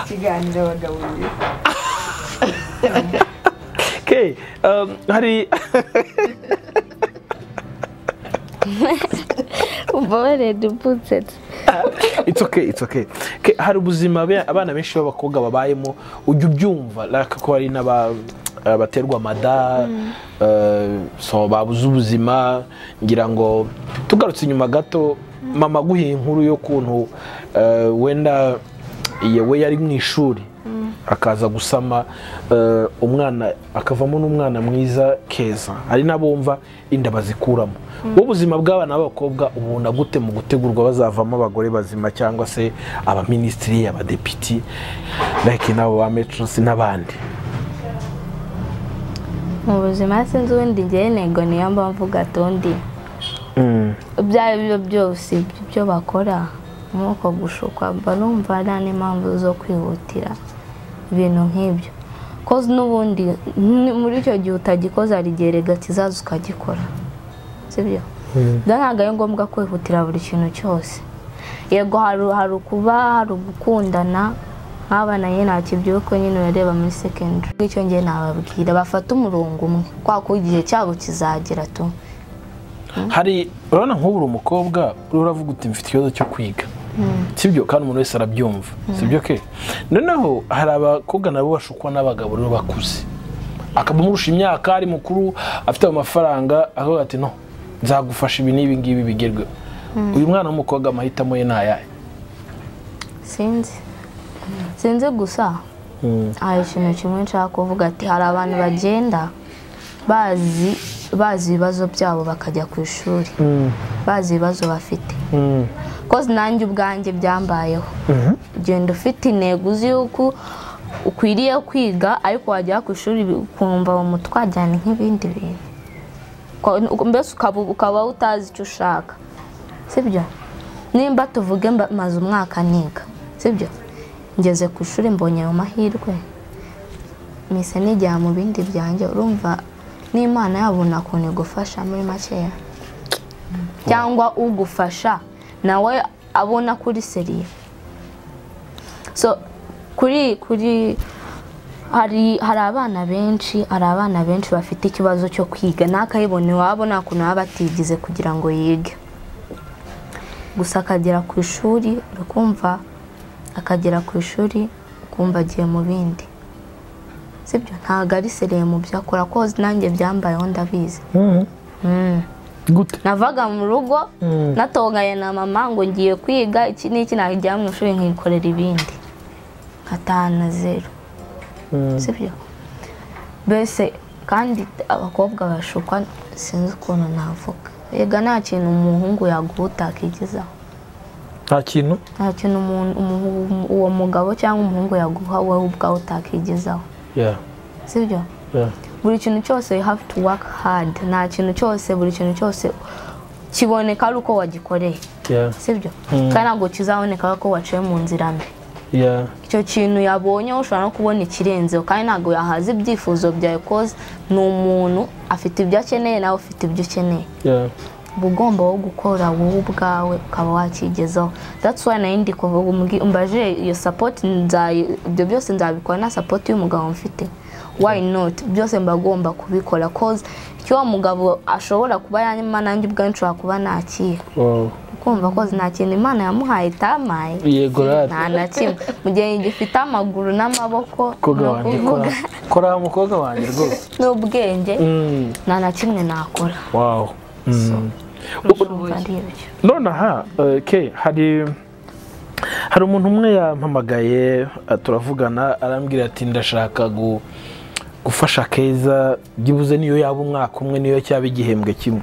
ikiganiro abagabo babiri Okay, um, hari ubabarede uputsetse it's okay, it's okay. Okay, hari ubuzima be- abana benshi b'abakobwa babayemo ujya ubyumva like ko hari n'aba eh, baterwa amada eh, so babuze ubuzima ngira ngo tugarutse inyuma gato mama aguhe inkuru y'ukuntu eh, wenda yewe yari mu ishuri akaza gusama eh, umwana akavamo n'umwana mwiza keza hari n'abumva inda bazikuramo wowe ubuzima bw'abana b'abakobwa ubona gute mu gutegurwa bazavamo abagore bazima cyangwa se abaminisitiri abadepiti like n'abo ba metrosi n'abandi mu buzima sinzi ubundi ngewe ntego niyo mpamvu gatundi Mm, ibyo ari byo byose ibyo bakora nk'uko gushukwa mba numva nta n'impamvu zo kwihutira ibintu nk'ibyo koze n'ubundi ni- muri icyo gihe utagikoze hari igihe rega kizaza ukagikora sibyo byo ntabwo ari ngombwa kwihutira buri kintu cyose yego hari hari ukuba hari ugukundana nk'abana nyine nta kibyuko nyine urareba muri sekendari icyo ngiye nababwira bafate umurongo umwe kwa ko igihe cyabo kizagera tu hari urabona nk'ubu uri umukobwa uriho uravuga uti mfite ikibazo cyo kwiga sibyo kandi umuntu wese arabyumva sibyo ke noneho hari abakobwa nabo bashukwa n'abagabo rero bakuze akaba amurusha imyaka ari mukuru afite amafaranga akavuga ati no nzagufasha ibi n'ibi ngibi bigerweho uyu mwana w'umukobwa amahitamo ye ni ayahe sinzi sinzi gusa hari ikintu kimwe nshaka kuvuga ati hari abantu bagenda bazi bazi ibibazo byabo bakajya ku ishuri bazi ibibazo bafite koze nanjye ubwanjye byambayeho genda ufite intego uzi yuko ukwiriye kwiga ariko wagera ku ishuri ukumva mu mutwe wajyana nk'ibindi bintu Uko- mbese ukaba ukaba utazi icyo ushaka sibyo nimba tuvuge mba- maze umwaka niga sibyo ngeze ku ishuri mbonye ayo mahirwe mise nijya mu bindi byanjye urumva n'imana yabona ukuntu igufasha muri makeya cyangwa ugufasha nawe abona kuri seriye so kuri kuri hari hari abana benshi hari abana benshi bafite ikibazo cyo kwiga ntakayibone iwabo nta kuntu baba batigize kugira ngo yige gusa akagera ku ishuri ukumva akagera ku ishuri ukumva agiye mu bindi sibyo ntabwo ari seriye mu byo akora koze nanjye byambayeho ndabizi Mm. gute navaga mu rugo natonganye na mama ngo ngiye kwiga iki n'iki najya mu ishuri nkikorera ibindi nkataha na zeru sibyo mbese kandi abakobwa bashukwa sinzi ukuntu navuga yega nta kintu umuhungu yaguha utakigezaho nta kintu nta kintu umuntu- umu- uwo mugabo cyangwa umuhungu yaguha wowe ubwawe utakigezaho Yeah, sibyo yeah. buri kintu cyose you have to work hard nta kintu cyose buri kintu cyose kiboneka ari uko wagikoreye Yeah, sibyo kandi ntabwo kizaboneka ari uko waciye mu nzira mbi yeah. icyo kintu yabonye ushobora no kubona ikirenzeho kandi ntabwo yahaza ibyifuzo byawe koze ni umuntu afite ibyo akeneye nawe ufite ibyo ukeneye Yeah. uba ugomba wo gukora wowe ubwawe ukaba wakigezaho that's why nayo ndi kuvuga umbaje iyo support nzayi- ibyo byose nzabikora na support y'umugabo mfite why not byose mbagomba kubikora koze icyo wa mugabo ashobora kuba yanyuma nanjye ubwanjye nshobora kuba nakira Wow. kumva koze nta kintu imana yamuhaye itamaye yego rari nta na kimwe mu gihe gifite amaguru n'amaboko mukobwa ni wanjye ukuvuga kora kora mukobwa wanjye rwose n'ubwenge Mm, nta na kimwe nakora wow Mm. urumva ari ibyo nonaha eh, ke hari hari umuntu umwe yampamagaye eh, turavugana arambwira ati ndashaka gu- gufasha keza byibuze niyo yaba umwaka umwe niyo cyaba igihembwe kimwe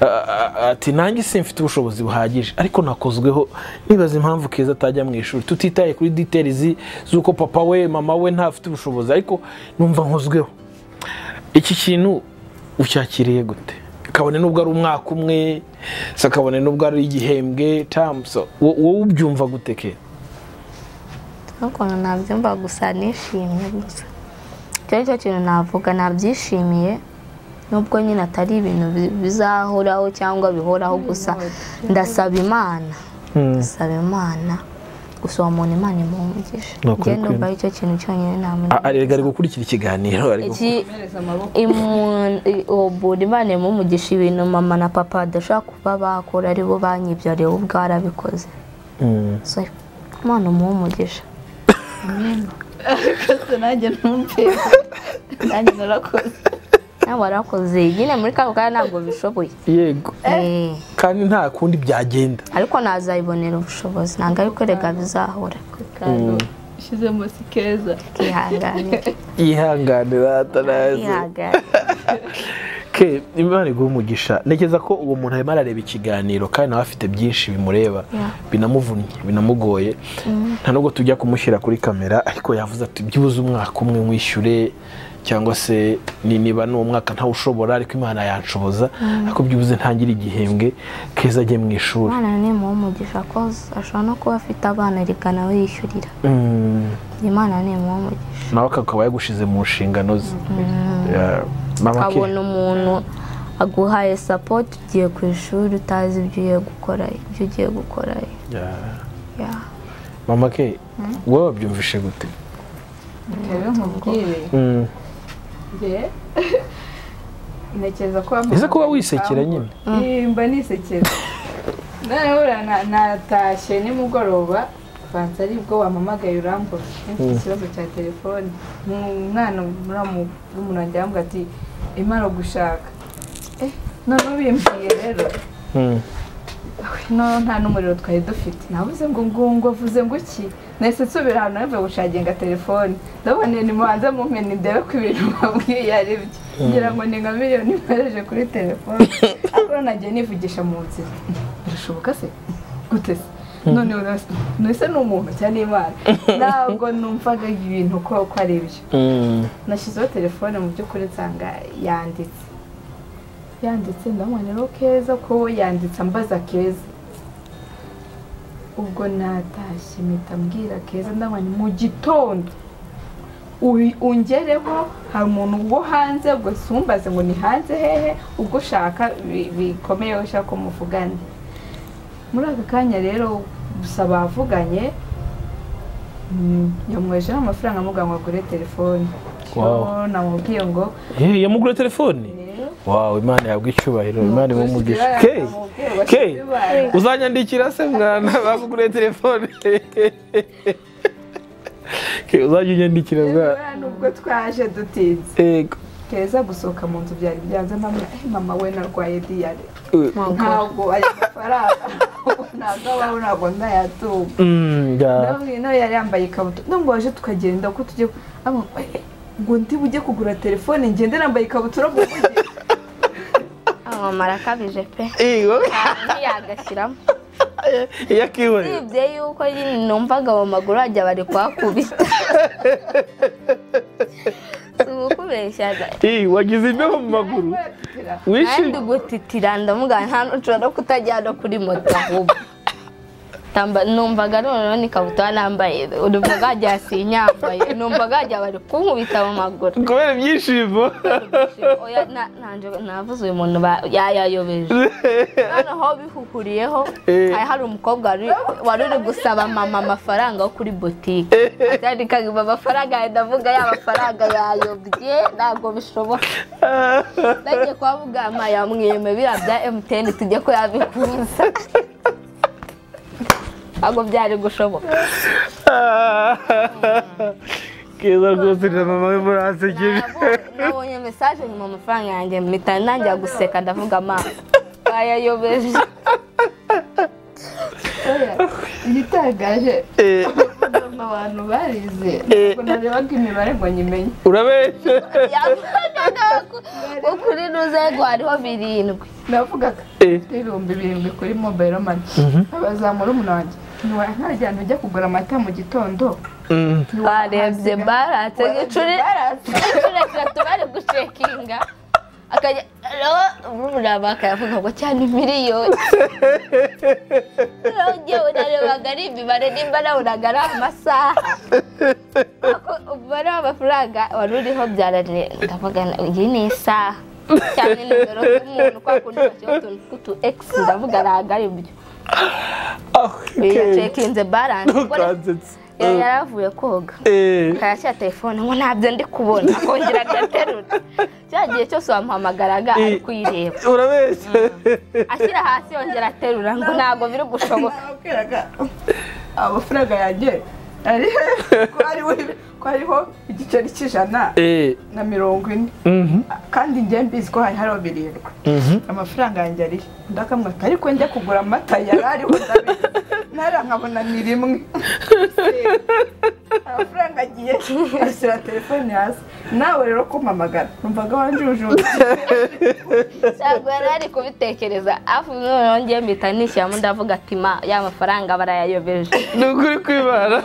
Ah, ah, ati nanjye simfite ubushobozi buhagije ariko nakozweho nibaza impamvu keza atajya mu ishuri tutitaye kuri details z'uko papa we mama we ntafite ubushobozi ariko numva nkozweho iki kintu ucyakiriye gute kabone n'ubwo ari umwaka umwe se kabone n'ubwo ari igihembwe tamuso wowe ubyumva gute ke ukuntu nabyumva gusa nishimye gusa icyo ari cyo kintu navuga nabyishimiye nubwo nyine atari ibintu bi- bizahoraho cyangwa bihoraho gusa ndasaba imana ndasaba imana gusa uwo muntu imana imuhungije Ni ukuri njye numva kwemera. ari cyo kintu cyonyine A- ari ari namenya gukurikira ikiganiro ari gu- Iki- komereza amaboko Imu- i- ubura imana imumugisha ibintu mama na papa badashobora kuba bakora ari bo banyibyariye we ubwo arabikoze Mm. so imana umuhe umugisha rwose nanjye numve nanjye narakoze nawe warakoze nyine muri kano kanya ntabwo bishoboye yego Eh, kandi nta kundi byagenda ariko nazabibonera ubushobozi ntabwo ari kwerega bizahora kano ishyizemo si keza kwihanganira yihangane rata naze kwihanganira ke imana iguha umugisha ntekereza ko uwo muntu arimo arareba ikiganiro kandi nawe afite byinshi bimureba Yeah. binamuvunnye binamugoye nta nubwo tujya kumushyira kuri kamera ariko yavuze ati byibuze umwaka umwe mwishyure cyangwa se ni- niba ni umwaka ntawushobora ariko imana yanshoboza ariko byibuze ntangire igihembwe keza ajye mu ishuri imana ni imuhe umugisha ko ashobora no kuba afite abana reka nawe yishyurira Mm. imana ni imuhe umugisha nawe akaba yagushize mu nshingano ze Yeah. mama ke ukabona umuntu aguhaye sapoti ugiye ku ishuri utazi ibyo ugiye gukora ibyo ugiye gukora Yeah. yeah. mama ke wowe wabyumvishe gute rero nkubwire Mm. njye ntekereza ko wamamaye ese kuba wisekera nyine mba nisekera noneho ura- na- natashye nimugoroba banza aribwo wamamagaye urambura Nifite ikibazo cya telefone umwana muramu- w'umuntu wanjye yambwira ati imara gushaka Eh, noneho bimbwiye rero Mm. no nta n'umuriro twari dufite nabuze ngo ngungo avuze ngo iki nahise nsubira ahantu navuye gushaginga telefone ndabona ni mubanze mumpe ndebe ko ibintu bambwiye ari byo ngira ngo ni nka miliyoni mpereje kuri telefone ariko nagiye nivugisha mu nzira birashoboka se gute se none urasa- none se ni umuntu cyangwa ni imana ntabwo numvaga ibintu ko ko ari byo Mm. nashyizeho telefone mu by'ukuri nsanga yanditse yanditse ndabona rero keza ko we yanditse ambaza keza ubwo natashye mpita mbwira keza ndabona mu gitondo uri- ungereho hari umuntu wo hanze ubwo sumbaze ngo ni hanze hehe ubwo ushaka bi- bikomeye aho ushaka ko muvugane muri aka kanya rero gusa bavuganye mm, yamwejeho amafaranga amubwira ngo agure telefone Wow. Yo, namubwiye ngo Hey, yamugura telefone wawe imana yabwa icyubahiro imana imumugisha ke ke uzanyandikira se mwana baguguriye telefone ke uzajya unyandikira mwana nubwo twaje dutinze ego keza gusohoka mu nzu byari byanze mama "Eh, mama we narwaye diyare ntabwo ayo mafaranga ntabwo abaho ntabwo ndayatunga Mm, ya. ndabwira nawe yari yambaye ikabutura nubwo waje tukagenda ko tujye ku- ambwira, "Eh, ngo ndi bujye kugura telefone ngende nambaye ikabutura mu mujyi amama arakabije pe ego yagashyiramo iyo akihorera usibye yuko nyine numvaga mu maguru hajya bari kuhakubita si ukubeshyaga Eh, wagize imbeho mu maguru kandi wishimye gutitira ndamugana nta n'ushobora no kutajyana kuri moto ahubwo namba- numvaga noneho n'ikabutura nambaye numvaga wagira sinyambaye numvaga wagira bari kunkubita mu maguru kubera ibyishimo Oya, na- nanje- navuze uyu muntu ba- ya- yayobeje noneho bihukuriyeho Eh. hari hari umukobwa wari- wari uri gusaba mama amafaranga yo kuri botike atandikaga amafaranga yawe ndavuga ya mafaranga yayobye ntabwo bishoboka nagiye kwa muganga yamwiyeme biriya bya emutiyeni tujye ko yabikuza ntabwo byari gushoboka keza rwose na mama we murasekeje Nabo- nabonye mesaje nyuma amafaranga yanjye mpita ntangira guseka ndavuga amaso bayayobeje igitangaje Eh, mu bantu barize ntabwo narebaga imibare ngo nyimenye urabeshya yavugaga ko- ko kuri ruzego hariho birindwi navugaga Eh, ibihumbi birindwi kuri mobayiro mani abazamura umunange ntiwara nkajyana ujya kugura amata mu gitondo mm. twarebye baratse igicuri igicuri kiratu bari gushekinga akajya rero umuraba akayavuga ngo cyane miliyoni rero ngewe narebaga ari imibare nimba nabonaga ari amasaha Ako umubare w'amafaranga wari uriho byaranire ndavuga ngo iyi ni isaha cyane nimero z'umuntu kwa kundi bashyiraho utuntu tw'utu egisi ndavuga ntabwo ari byo Ah, okay. yacekinze baranse ubwo rero Ntukansetse. yari yaravuye koga Eh, akayashyira telefone ngo ntabyo ndi kubona akongera agaterura cya gihe cyose wamuhamagaraga ari kuyireba urabeshya ashyira hasi yongera aterura ngo ntabwo biri gushoboka nababwiraga amafaranga yanjye ari ko hariho ko hariho igiceri cy'ijana Eh, na mirongo ine mhm, kandi njye mbizi ko hari hariho birindwi mhm. amafaranga yanjye ariho ndakamwaka ariko njya kugura amata yari ariho ndabizi ntara nkabona ni rimwe amafaranga agiye ashyira telefone hasi nawe rero kumpamagara numvaga wanjuje ntabwo yari ari kubitekereza hafi noneho ngiye mpita nishyiramo ndavuga ati ma ya mafaranga barayayobeje ni ukuri kwibara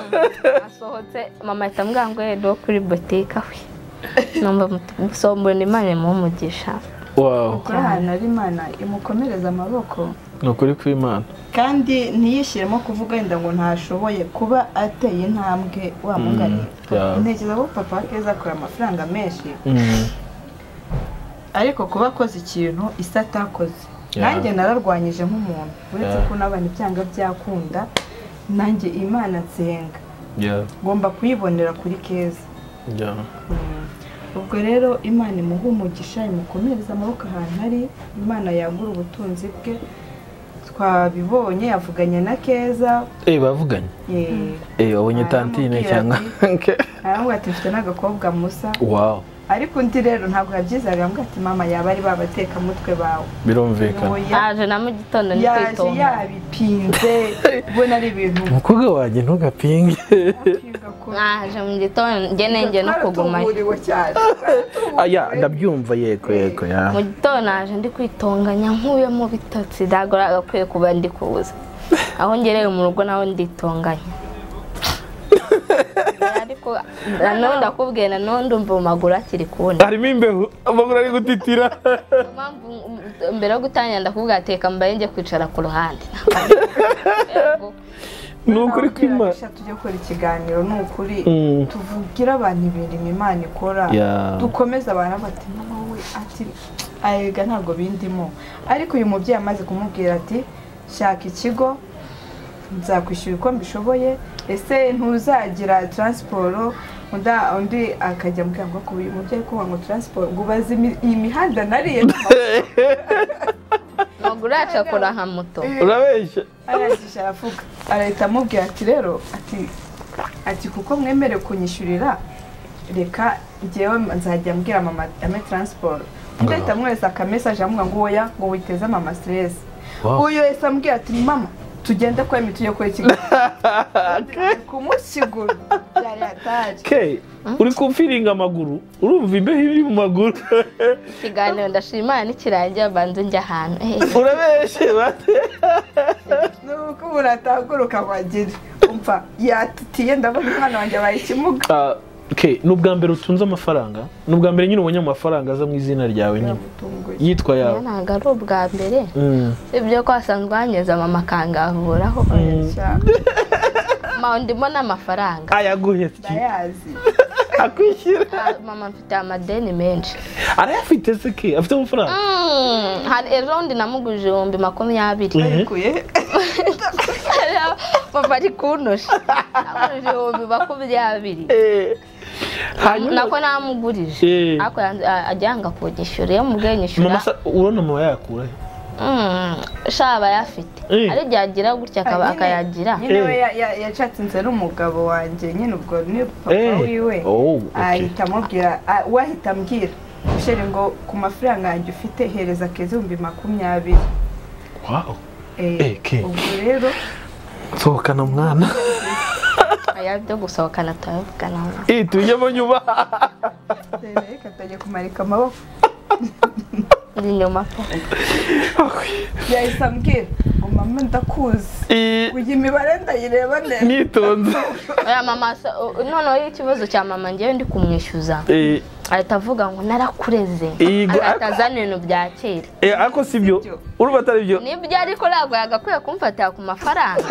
asohotse mama ahita ambwira ngo yendo kuri botike aho numva musombura imana imuha wawu kuri ahantu ari imana imukomereza amaboko ni ukuri kw'imana kandi ntiyishyiremo kuvuga wenda ngo ntashoboye kuba ateye intambwe wamuganiye Mm, yeah. ntekereza ko papa wa keza akora amafaranga menshi Mm. ariko kuba akoze ikintu isi atakoze Yeah. nanjye nararwanyije nk'umuntu uretse Yeah. ko n'abana ibyanga byakunda nanjye imana nsenga Yeah, ngomba kuyibonera kuri keza yeah. ubwo rero imana imuha umugisha imukomereze amaboko ahantu ari imana yagura ubutunzi bwe twabibonye yavuganye na keza Eh, bavuganye eh, Eh, wabonye Ah, tantine namubwira cyangwa aramubwira ati mfite n'agakobwa musa wawu ariko undi rero ntabwo yabyizaga aramubwira ati mama yaba ari babatekamutwe bawe birumvikana Oya. haje na mu gitondo ni yaje kwitonda yabipinze ubona ari ibintu umukobwa wanjye ntugapinge naje mu gitondo njye nenge no kugumayo twaratuburiwe cyane aya ndabyumva yego yego ya mu gitondo naje ndi kwitonganya nkuyemo bitotsi ntabwo nagakwiye kuba ndi kuza aho ngereye mu rugo naho nditonganya ariko nanone ndakubwiye nanone ndumva mu maguru akiri kubona harimo imbeho amaguru ari gutitira Niyo mpamvu m- mbere yo gutangira ndakubwira teka mbaye njye kwicara ku ruhande ni ukuri kw'imana tujya gukora ikiganiro ni ukuri Mm. tuvugire abantu ibintu imana ikora Yeah. dukomeze abantu bati mama we ati ayega ntabwo bindimo ariko uyu mubyeyi amaze kumubwira ati shaka ikigo nzakwishyura uko mbishoboye ese ntuzagira taransiporo undi undi akajya ambwira ngo kuba uyu mubyeyi kuba ngo taransiporo ngo ubaze imi- iyi mihanda nariye amaguru yacu akora nka moto urabeshya arangije aravuga arahita amubwira ati rero ati ati kuko mwemere kunyishyurira reka ngewe nzajya mbwira mama ame taransiporo undi ahita amwohereza akamesaje amubwira ngo woya ngo witeze mama siteresi Wow. uyu yahise amubwira ati mama tugende kwa emi tujye kuri kigali kumusigura byari hataje ke uri kumfiringa amaguru urumva imbeho iri mu maguru ikiganiro ndashima Imana nikirangira mbanze njya ahantu Eh, urabeshye bate nuko umuntu atahaguruka ngo agere umva yatitiye ndabona umwana wanjye abaye ikimuga Ah, Okay, ni ubwa mbere utunze amafaranga ni ubwa mbere nyine ubonye amafaranga aza mu izina ryawe nyine byagutunguye yitwa Iyo yawe ntabwo ari ubwa mbere Mm. ibyo ko wasanzwe wanyuze mama akangahuraho cyane mama ndimo n'amafaranga ayaguhe ndayazi akwishyura Ah, mama mfite amadeni menshi arayafite se ke afite amafaranga Mm, hari ejo bundi namuguje ibihumbi makumyabiri barekuye papa ari kunosha namuguje ibihumbi makumyabiri Eh, hanyuma nako namugurije Eh. ariko yanze- a- ajyanga kunyishyura iyo mubwiye nyishyura mama sa- urabona mama yayakura he? Mm, sha aba ayafite Eh. ari byagira gutya akaba- Ah, nyine- akayagira nyine we Eh. ya- ya- yachatse inzira n'umugabo wanjye nyine ubwo ni papa Eh, wiwe oh, okay. ahita amubwira ah, we ahita ambwira musheri ngo ku mafaranga yanjye ufite hereza akeza ibihumbi makumyabiri Wow. Eh, Eh, ke. ubwo rero sohokana mwana aya byo gusohokana turabivugana Eh, tujyemo nyuma reka atajya kumarika amaboko uri inyuma po yahise ambwira ngo mama ndakuzi Eh, kujya imibare ndayireba neza nitonze oya mama so- o- noneho iyo ikibazo cya mama ngewe ndi kumwishyuza Eh, ahita avuga ngo narakureze Yego. ahita azana ibintu bya kera eh, ariko si byo Sibyo. urumva atari byo nibyo ariko ntabwo yagakwiye kumfatira ku mafaranga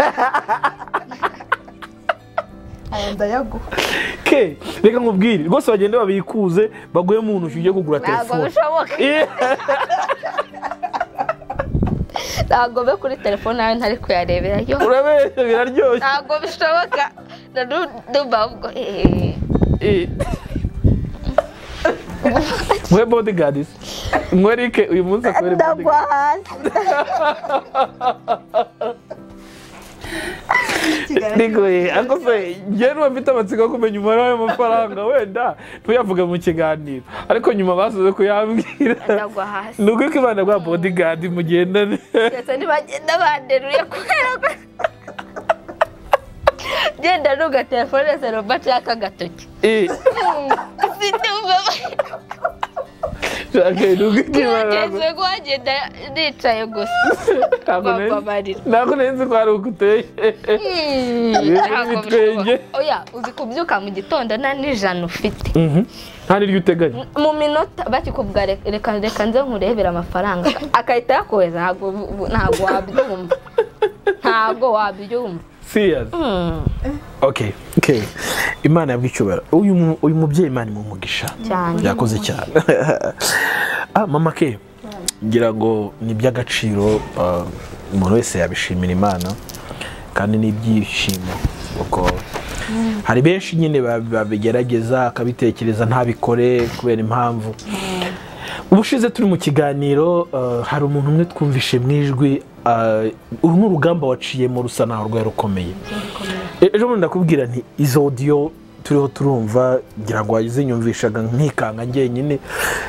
aya ndayaguha ke reka nkubwire rwose bagende babikuze baguhe mu ntoki ujye kugura ntabwo telefone bishoboka Eh, ntabwo be kuri telefone nawe ntari kuyarebera yo urabeshya biraryoshye ntabwo bishoboka na n'uba ubwo eh, Eh. mwe bodyguards mwe rike uyu munsi akore ndagwa hasi Ndigoye ariko se njyewe niba mfite amatsiko yo kumenya umubare w'amafaranga wenda ntuyavuge mu kiganiro ariko nyuma basoze kuyambwira ndagwa hasi ni uko ibana bwa bodigadi mugendane ndetse ntibagenda banderuye kubera ko genda nuga telefone se robert y'akagatoki Eh, ufite ubwoba shaka ni uko ibana ntekereza ko wagenda nicaye gusa ntabwo nari- bababarira ntabwo nari nzi ko hari uko uteye Ntabwo ibitwenge. bishoboka. oya uzi kubyuka mu gitondo nta n'ijana ufite Mhm. nta n'iryo uteganya mu minota bakikubwa reka reka nze nkurebera amafaranga akahita yakohereza ntabwo bu- ntabwo wabyumva ntabwo wabyumva serious Hmm, okay okay imana yabwa icyubahiro uyu mu- uyu mubyeyi imana imumugisha cyane yakoze cyane ah mama ke ngira ngo ni iby'agaciro ah, umuntu wese yabishimira imana kandi ni ibyishimo kuko hari benshi nyine bab- babigerageza akabitekereza ntabikore kubera impamvu ubushize turi mu kiganiro ah, hari umuntu umwe twumvishe mu ijwi ah, uru ni urugamba waciyemo rusa naho rwari rukomeye E- ejo bundi ndakubwira nti izo odiyo turiho turumva ngira ngo wazinyumvishaga nkikanga njyenyine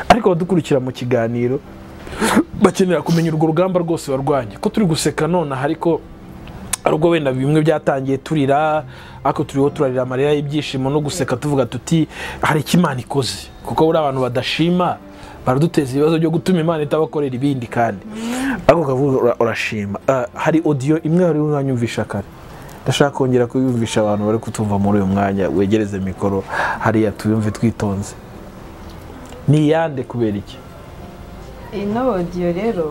ariko abadukurikira mu kiganiro bakenera kumenya urwo rugamba rwose barwanya ko turi guseka nonaha ariko ari ubwo wenda bimwe byatangiye turira ariko turiho turarira amarira y'ibyishimo no guseka tuvuga tuti hari icyo imana ikoze kuko buriya abantu badashima baraduteza ibibazo byo gutuma imana itabakorera ibindi kandi ariko ukavuga ura- urashima Ah, hari odiyo imwe wari wanyumvisha kare ndashaka kongera kuyumvisha abantu bari kutumva muri uyu mwanya wegereze mikoro hariya tuyumve twitonze ni iyande kubera iki ino odiyo rero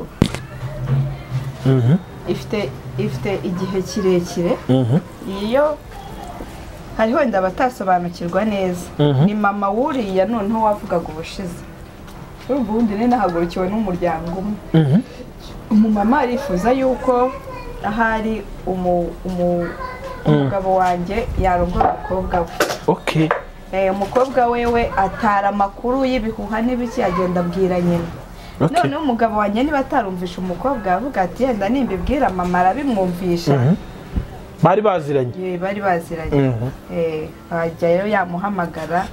Mhm, ifite ifite igihe kirekire mhm, iyo hariho wenda abatasobanukirwa neza Mhm. ni mama wuriya noneho wavugaga ubushize urumva ubundi rero nahagurukiwe n'umuryango umwe mhm. umumama arifuza yuko ahari umu- umu- umugabo wanjye yarongora umukobwa we ok Eh, umukobwa wewe atara amakuru y'ibihuha n'ibiki agenda abwira nyina Ok. noneho umugabo wanjye niba atarumvisha umukobwa avuga ati yenda nimbibwira mama arabimwumvisha Mhm. bari baziranye Eh, bari baziranye Mhm. Eh, wajyayo yamuhamagara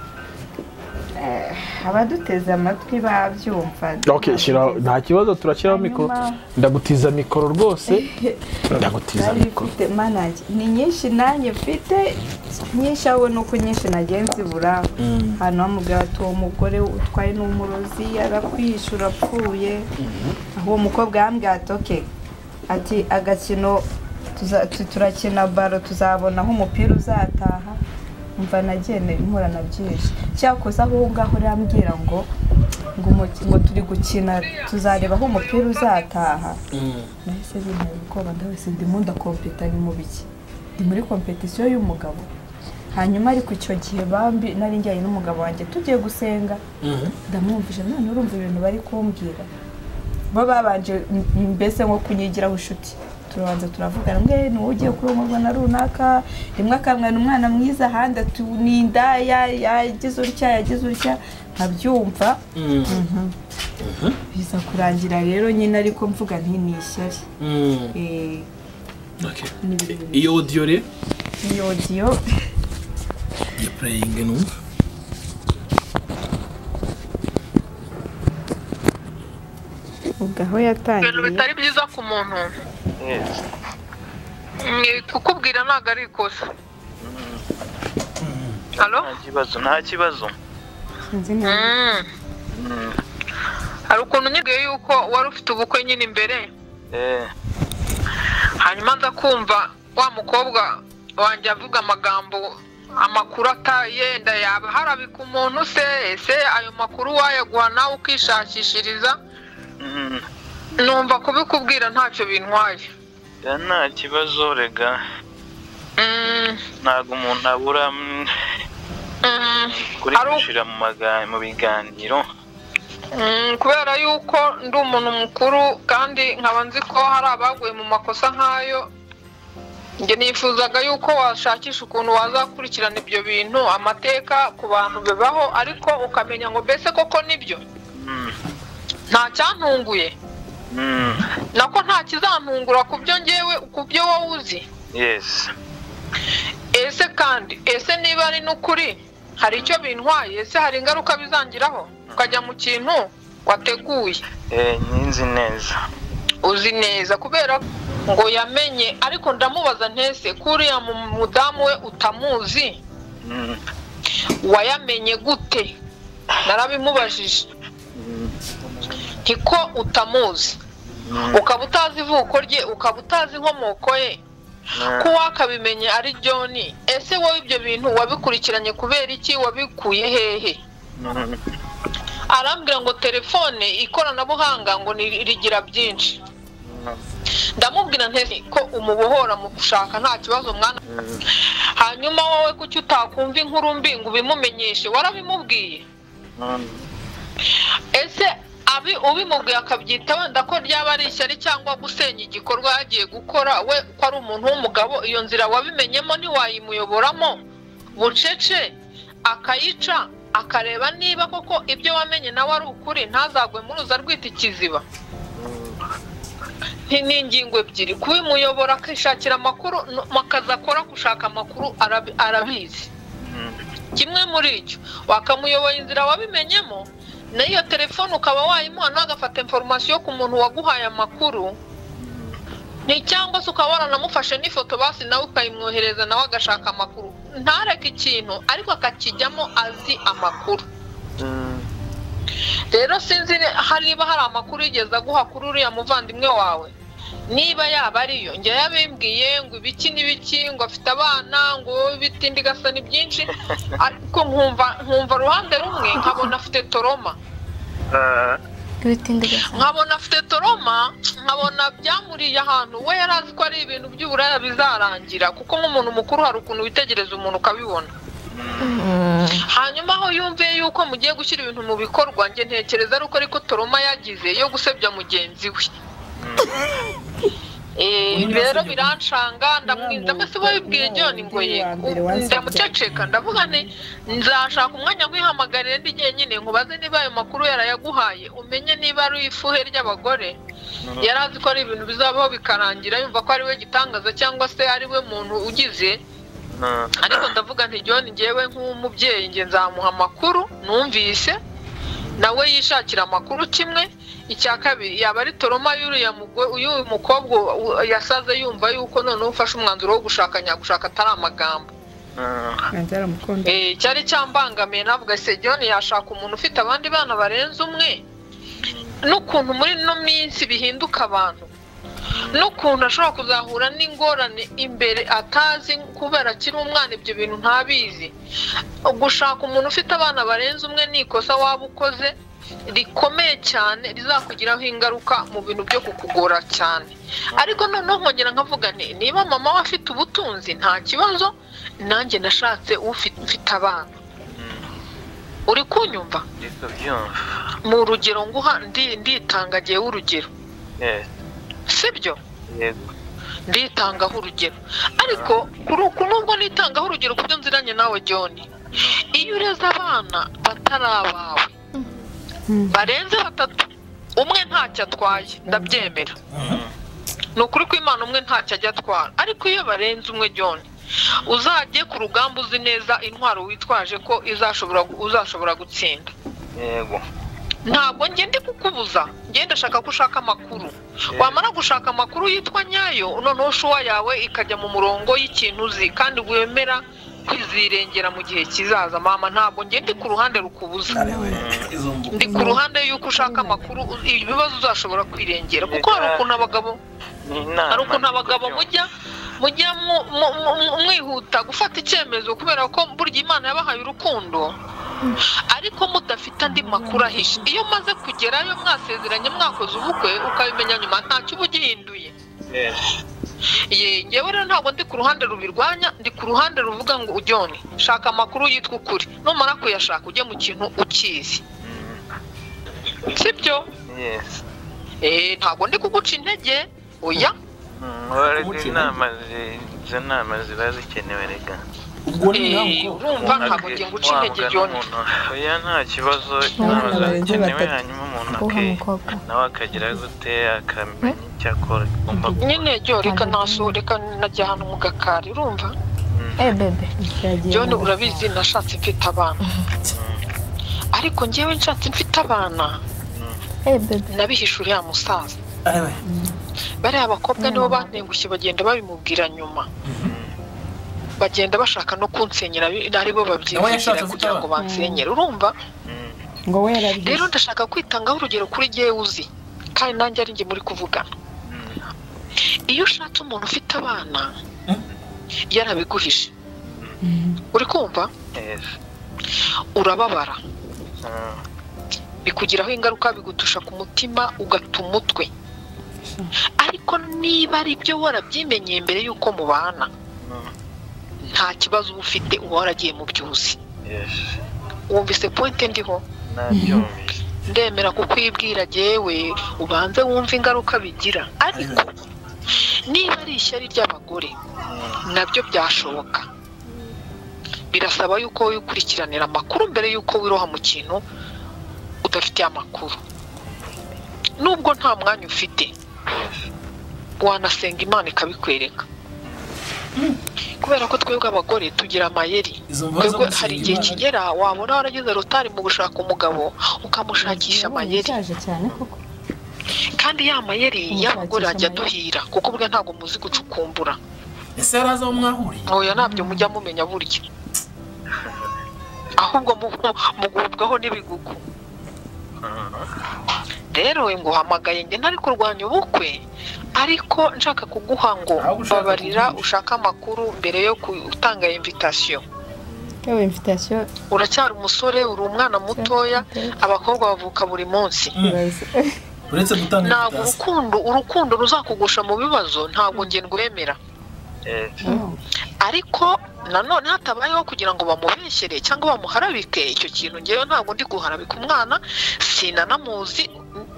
Eh, abaduteze amatwi babyumva ok shyiraho nta kibazo turashyiraho mikoro Hanyuma- ndagutiza mikoro rwose ndagutiza nari mikoro mfite manage ni nyinshi nanjye mfite nyinshi aho nuko nyinshi nagiye nzibura hano bamubwira ati uwo mugore utwaye n'umurozi arakwishe urapfuye aho uwo mukobwa yambwira ati oke ati agakino tuza- tu- turakina baro tuzabona aho umupira uzataha mva nagendera impura na byinshi cyakoze aho ngaho urambwira ngo ngo umuki- ngo turi gukina tuzareba aho umupira uzataha nahise bintera ubwoba ndahise ndimo ndakompeta ni mu biki ndi muri kompetisiyo y'umugabo hanyuma ariko icyo gihe bambi nari njyanye n'umugabo wanjye tugiye gusenga ndamwumvisha none urumva ibintu bari kumbwira bo babanje m- m- mbese nko kunyigiraho inshuti turabanza turavugana mwe ni wowe ugiye kurongorwa na runaka rimwe akamwana umwana mwiza ahandi ati ni indaya yagize utya yagize utya nkabyumva Mhm. biza kurangira rero nyine ariko mvuga nti ni ishyari Eh, Okay. ni ibintu- iyo odiyo rero iyo odiyo ya pureyingi ni ubwo aho ibintu yatangiye bitari byiza ku muntu Ni kukubwira ntabwo ari ikosa halo nta kibazo nta kibazo sinzi neza Mm. hari ukuntu nyigaye yuko wari ufite ubukwe nyine imbere Eh, hanyuma nza kumva wa mukobwa wanjye avuga amagambo amakuru ata- yenda yaba harabika umuntu se ese ayo makuru wayaguha nawe ukishakishiriza mm, numva kubikubwira ntacyo bintwaye ya nta kibazo rega Mm, ntabwo umuntu abura mm, mm. kuri Ari uko- gushira mu maga- mu biganiro Mm, kubera yuko ndi umuntu mukuru kandi nkaba nzi ko hari abaguye mu makosa nk'ayo njye nifuzaga yuko washakisha ukuntu wazakurikirana ibyo bintu amateka ku bantu bibaho ariko ukamenya ngo mbese koko nibyo Mm, nta cyantunguye mm, nako nta kizantungura ku byo ngewe ku byo wowe uzi yes ese kandi ese niba ari n'ukuri hari icyo bintwaye ese hari ingaruka bizangiraho ukajya mu kintu wateguye Eh, nyinzi neza uzi neza kubera ngo yamenye ariko ndamubaza ntese kuriya mu- mudamu we utamuzi Mm, wayamenye gute narabimubajije ntiko utamuzi mm, ukaba utazi ivuko rye ukaba utazi inkomoko ye eh, ko wakabimenye ari john ese wowe ibyo bintu wabikurikiranye kubera iki wabikuye hehe mm, arambwira ngo telefone ikoranabuhanga ngo ni rigira byinshi ndamubwira ntese ko umubohora mu gushaka nta kibazo mwana mm, hanyuma wowe kuki utakumva inkuru mbi ngo ubimumenyeshe warabimubwiye mm, ese abi ubimubwiye akabyita wenda ko ryaba ari ishyari cyangwa gusenya igikorwa yagiye gukora we ko ari umuntu w'umugabo iyo nzira wabimenyemo ntiwayimuyoboramo bucece akayica akareba niba koko ibyo wamenye nawe ari ukuri ntazagwe muri uza rwita ikiziba Ni- ni ingingo ebyiri kubimuyobora akishakira amakuru no- akazi akora gushaka amakuru arabi- arabizi mm, kimwe muri cyo wakamuyobora inzira wabimenyemo n'iyo telefone ukaba wayimuha nawe agafata inforomasiyo ku muntu waguhaye amakuru ni cyangwa se ukaba waranamufashe n'ifoto basi nawe ukayimwohereza nawe agashaka amakuru ntareke ikintu ariko akakijyamo azi amakuru mm, rero sinzi ni- hariba hari amakuru yigeze aguha kuri uriya muvandimwe wawe niba yaba ariyo njya yabimbwiye ngo ibiki n'ibiki ngo afite abana ngo ibitindi gasa ni byinshi ariko nkumva nkumva uruhande rumwe nkabona afite toroma ah, ibitindi gusa nkabona afite toroma nkabona byamuriye ahantu we yari azi ko ari ibintu by'uburaya bizarangira kuko nk'umuntu mukuru hari ukuntu witegereza umuntu ukabibona hanyuma aho yumviye yuko mugiye gushyira ibintu mu bikorwa njye ntekereza ari uko ariko toroma yagize yo gusebya mugenzi we Eh, Undi rero wasebye birancanga ndamwinda mbese wabibwiye John ngo Undi ye wa mbere wasebye. ndamuceceka ndavuga nti nzashaka umwanya nkihamagarire ndi jyenyine nkubaze niba ayo makuru yarayaguhaye umenye niba ari ifuhe ry'abagore yari azi ko ari ibintu bizabaho bikarangira yumva ko ari we gitangaza cyangwa se ari we muntu ugize ah, ariko ndavuga nti john ngewe nk'umubyeyi nge nzamuha amakuru numvise nawe yishakira amakuru kimwe icya kabiri yaba ari toroma y'uriya mugo- y'uyu mukobwa u- yasaze yumva yuko noneho ufashe umwanzuro wo gushaka nyagushaka atari amagambo ah, nanjye aramukunda Eh, cyari cyambangamiye navuga se john yashaka umuntu ufite abandi bana barenze umwe n'ukuntu muri ino minsi bihinduka abantu n'ukuntu ashobora kuzahura n'ingorane imbere atazi kubera akiri umwana ibyo bintu ntabizi gushaka umuntu ufite abana barenze umwe ni ikosa waba ukoze rikomeye cyane rizakugiraho ingaruka mu bintu byo kukugora cyane ariko noneho nkongera nkavuga nti niba mama we afite ubutunzi nta kibazo nanjye nashatse ufi- mfite abana uri kunyumva ndi kubyumva mu rugero nguha ndi- nditanga agiye urugero Eh, sibyo yego nditangaho urugero ariko kuri uku nubwo nitangaho urugero ku byo nziranye nawe john iyo ureze abana batari abawe barenze batatu umwe ntacyo atwaye ndabyemera ni ukuri ko imana umwe ntacyo ajya atwara ariko iyo barenze umwe john uzajye ku rugamba uzi neza intwaro witwaje ko izashobora uzashobora gutsinda yego ntabwo njye ndi kukubuza ngenda ndashaka ko ushaka amakuru wamara gushaka amakuru yitwa nyayo noneho shuwa yawe ikajya mu murongo y'ikintu uzi kandi wemera kwizirengera mu gihe kizaza mama ntabwo njye ndi ku ruhande rukubuza Izo mbu- ndi ku ruhande y'uko ushaka amakuru ibibazo uzashobora kwirengera kuko hari ukuntu abagabo ni inama hari ukuntu ndi abagabo kubyumva. mujya mujya mu- mu- mu- mwihuta gufata icyemezo kubera ko burya imana yabahaye urukundo ariko mudafite andi makuru ahishe iyo maze kugerayo mwasezeranye mwakoze ubukwe ukabimenya nyuma ntacyo uba ugihinduye Eh, ye yewe rero ntabwo ndi ku ruhande rubirwanya ndi ku ruhande ruvuga ngo ujyone shaka amakuru yitwa ukuri numara kuyashaka ujye mu kintu ukizi sibyo yes Eh, ntabwo ndi kuguca intege oya Mm, wari Umuce- izi nama zi- izo nama ziba zikenewe reka ubwo ni Eh, ntabwo urumva ntabwo ngiye guca intege John oya nta kibazo inama Abana zawe barenze zikenewe batatu. hanyuma umuntu Umukobwa ake n'umukobwa. nawe akagira gute akamenya icyo akora agomba gukora nyine ryo reka nasohoreka najya ahantu mu gakari urumva Eh bebe john urabizi nashatse mfite abana ariko ngewe nshatse mfite abana eh bebe nabihishe uriya musaza bariya bakobwa nibo bantengushye bagenda babimubwira nyuma bagenda bashaka no kunsenyera bi- aribo babyigira yashatse kugira ngo afite bansenyere urumva ngo we rero yarabyize ndashaka kwitangaho urugero kuri jyewe uzi kandi nanjye ari njye muri kuvugana iyo ushatse umuntu ufite abana yarabiguhishe uri kumva yes urababara Mm. bikugiraho ingaruka bigutusha ku mutima ugata umutwe ariko niba ari byo warabyimenyeye mbere y'uko mubana nta kibazo uba ufite uba waragiye mu byuzi yes wumvise pointe ndiho nabyumvise ndemera kukwibwira jyewe ubanze wumve ingaruka bigira ariko niba ari ishyari ry'abagore nabyo byashoboka birasaba yuko wikurikiranira amakuru mbere y'uko wiroha mu kintu udafitiye amakuru nubwo nta mwanya ufite wanasenga imana ikabikwereka kubera ko twebwe abagore tugira amayeri Izo mvu zo twebwe gusenga hari igihe Imana. kigera wabona waragize rotari mu gushaka umugabo ukamushakisha amayeri ushaje cyane koko kandi ya mayeri y'abagore amayeri. ajya aduhira kuko ubwe ntabwo muzi gucukumbura ese yari azi aho mwahuriye oya ntabyo mujya mumenya burya ahubwo mu- mugubwaho n'ibigugu rero we nguhamagaye njye ntari kurwanya ubukwe ariko nshaka kuguha ngo Ahubwo ushaka babarira kuguha. ushake amakuru mbere yo gutanga invitasiyo yewe invitasiyo uracyari umusore uri umwana mutoya abakobwa bavuka buri munsi iraza uretse gutanga ntabwo invitation. urukundo urukundo ruzakugusha mu bibazo ntabwo njye ndwemera yes ariko nanone hatabayeho kugira ngo bamubeshyere cyangwa bamuharabike icyo kintu ngewe ntabwo ndi guharabika umwana sinanamuzi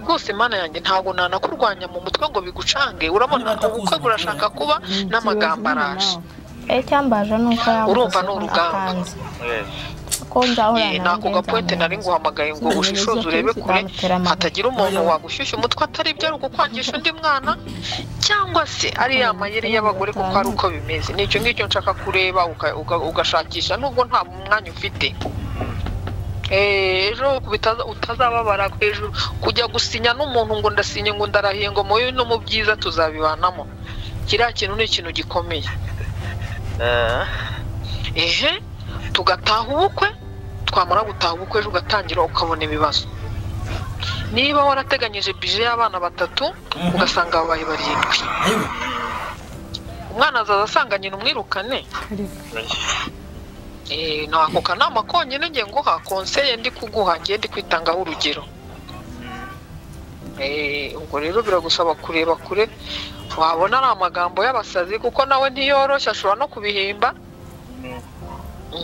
rwose mana yanjye ntabwo nanakurwanya mu mutwe ngo bigucange urabona ubukwe burashaka kuba n'amagambo araje eh cyambaje nuko yabuze Urumva ni urugamba. akanzi. yes ko njahura Eh, nako gapointe nari nguhamagaye ngo ushishoze urebe kure hatagira umuntu wagushyushya umutwe atari byo ari ukukwangisha undi mwana cyangwa se ari ya mayeri y'abagore kuko ari uko bimeze ni icyo ngicyo nshaka kureba uka- uka- ugashakisha nubwo nta mwanya ufite Eh, ejo bitaza- utazababara hejuru kujya gusinya n'umuntu ngo ndasinye ngo ndarahiye ngo mubi no mu byiza tuzabibanamo kiriya kintu ni ikintu gikomeye Ah, ehe tugataha ubukwe twamara gutaha ubukwe ejo ugatangira ukabona ibibazo niba warateganyije bije y'abana batatu Mhm. ugasanga babaye barindwi yewe umwana azaza asanga nyina umwirukane Eh, ni ako kanama konyine ngiye nguha konseye ndi kuguha ngiye ndi kwitangaho urugero Eh, ubwo rero biragusaba kureba kure wabona ari amagambo y'abasazi kuko nawe ntiyoroshye ashobora no kubihimba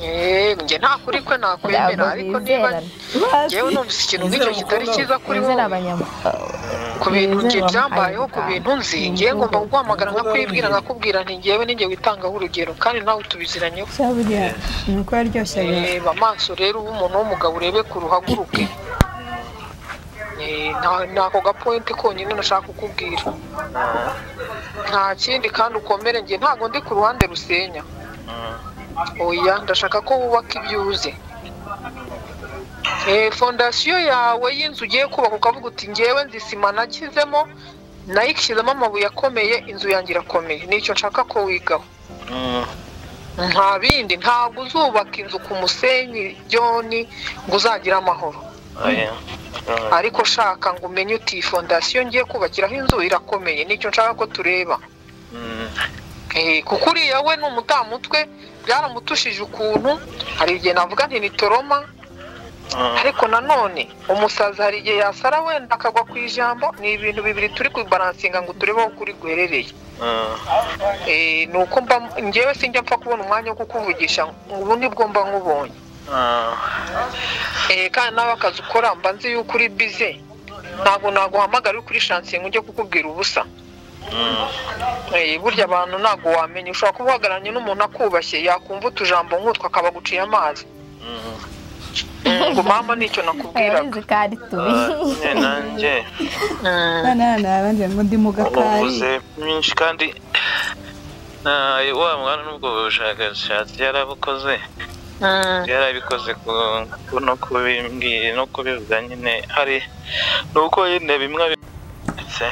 Eh, njye nta kuri kwe nakwemera ariko niba ngewe numvise ikintu nk'icyo kitari cyiza kuri bizera wowe ku bintu njye Bizera byambayeho ku abanyarwanda. bintu nzi ngiye ngomba kuguhamagara nkakwibwira nkakubwira nti ngewe ninjye witangaho urugero kandi nawe tubiziranyeho cya buriya ni uko yaryoshyaga reba amaso rero uba umuntu w'umugabo urebe ku ruhaguruke Eh, nta- ni ako gapoyinti konyine nashaka kukubwira nta kindi kandi ukomere ngiye ntabwo ndi ku ruhande rusenya oya ndashaka ko wubaka ibyo uzi Eh, fondasiyo yawe y'inzu ugiye kubaka ukavuga uti ngewe nzi sima nagishyizemo nayo ishyizemo amabuye akomeye inzu yanjye irakomeye nicyo nshaka ko wigaho nta bindi ntabwo uzubaka inzu ku musenyi byoni ngo uzagire amahoro ariko shaka ngo umenye uti iyi fondasiyo ngiye kubakiraho inzu irakomeye nicyo nshaka ko tureba Eh, kuko uriya we ni umutamutwe byaramutushije ukuntu hari igihe navuga nti ni toroma ariko nanone umusazi hari igihe yasara wenda akagwa ku ijambo ni ibintu bibiri turi kubaransinga ngo turebe aho kuri guherereye Eh, ni uko mba ngewe sinjya mpfa kubona umwanya wo kukuvugisha ubu nibwo mba nkubonye Eh, kandi nawe akazi ukora mba nzi yuko uri bize ntabwo naguhamagara uri kuri shansiye ngo ujye kukubwira ubusa Eh, burya abantu ntabwo wamenya ushobora kuba uhagararanye n'umuntu akubashye yakumva utujambo nk'utwo akaba aguciye amazi Mm, ngo mama nicyo nakubwiraga ababizi kandi tubi nanjye Mm. none hano hari abandi ngo ndi mu gakari uvuze byinshi kandi nawe wa mwana n'ubwo bushakashatsi yarabukoze Mm. yarabikoze ku- ku- no kubimbwira no kubivuga nyine hari ni uko nyine bimwe ndetse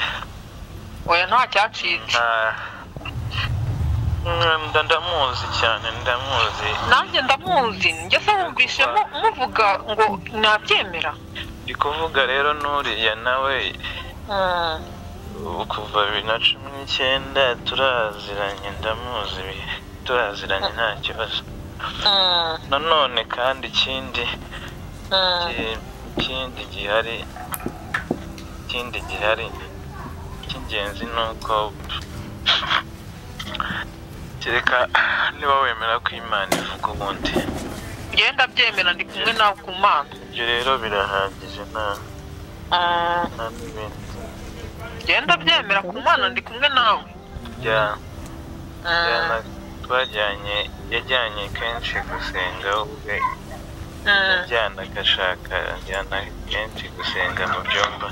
oya nta cyacitse ndamuzi cyane ndamuzi nanjye ndamuzi njye se wumvishe mu- muvuga ngo nabyemera ndi kuvuga rero n'uriya nawe Mm. ubu kuva bibiri na cumi n'icyenda turaziranye ndamuzi bi- turaziranye nta kibazo Mm. nanone kandi ikindi Mm. iki- ikindi gihari ikindi gihari icy'ingenzi ni uko kereka niba wemera ko imana ivuga ubundi ngenda byemera ndi kumwe nawe ku mana ibyo rero birahagije nta Mm, nta n'ibindi ngenda byemera ku mana ndi kumwe nawe bya bya Mm, na- twajyanye yajyanye kenshi gusenga ubwe mm, ajyana agashaka ajyana kenshi gusenga mu byumba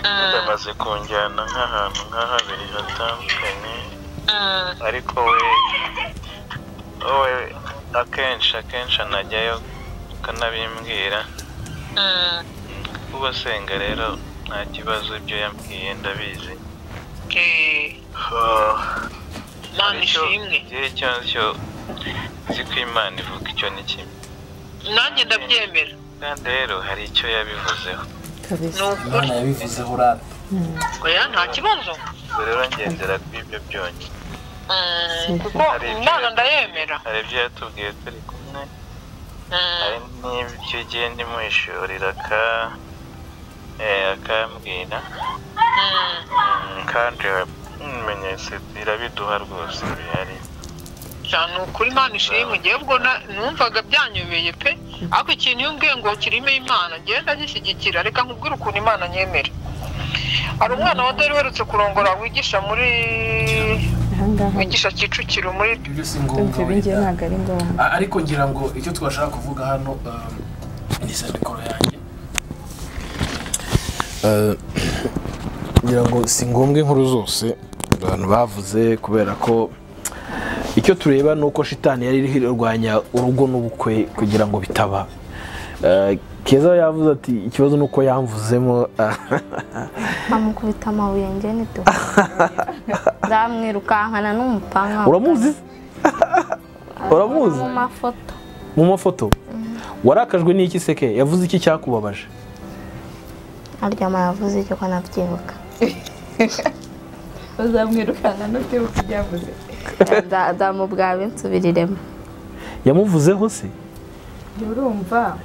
mm, yamaze kunjyana nk'ahantu nka habiri hatandukanye mm, ariko we we akenshi akenshi anajyayo ukanabimbwira mm. kuba asenga rero nta kibazo ibyo yambwiye ndabizi Eh, Mana Icyo- ishimwe igihe icyo ari cyo nzi ko imana ivuga icyo ni kimwe nanjye ndabyemera kandi rero hari icyo yabivuzeho ni ukuri imana yabivuzeho urata oya nta kibazo ubwo rero ngendera kuri ibyo byonyine Mm, kuko Hari ibyo- imana ndayemera hari ibyo yatubwiye turi kumwe Mm, hari n'ibyo igihe ndimuhishurira aka eh, akambwira mm. Mm, kandi ibimenyetso birabiduha rwose bihari cyane ukuri imana ishimwe ngewe ubwo na- numvaga byanyobeye pe ariko ikintu iyo umbwiye ngo kirimo imana ngewe ndagishyigikira reka nkubwire ukuntu imana nyemera hari umwana wa dore uherutse kurongora wigisha muri ahangaha wigisha kicukiro muri ibyo si ndumva ngombwa ibi ngiye wenda ntabwo ari ngombwa A- ariko ngira ngo icyo twashaka kuvuga hano um, ni sandikoro yanjye ngira ngo si ngombwa inkuru zose abantu bavuze kubera ko icyo tureba ni uko shitani yari iriho irwanya urugo n'ubukwe kugira ngo bitaba Eh, keza we yavuze ati ikibazo ni uko yamvuzemo amukubita amabuye njye ni tubi ndamwirukankana n'umupanga uramuzi uramuzi mu mafoto mu mafoto warakajwe n'iki seke yavuze iki cyakubabaje aryama yavuze icyo ko anabyibuka bazamwirukana n'utibuka ibyo yavuze Nza- nzamubwaba insubiriremo yamuvuzeho se jya urumva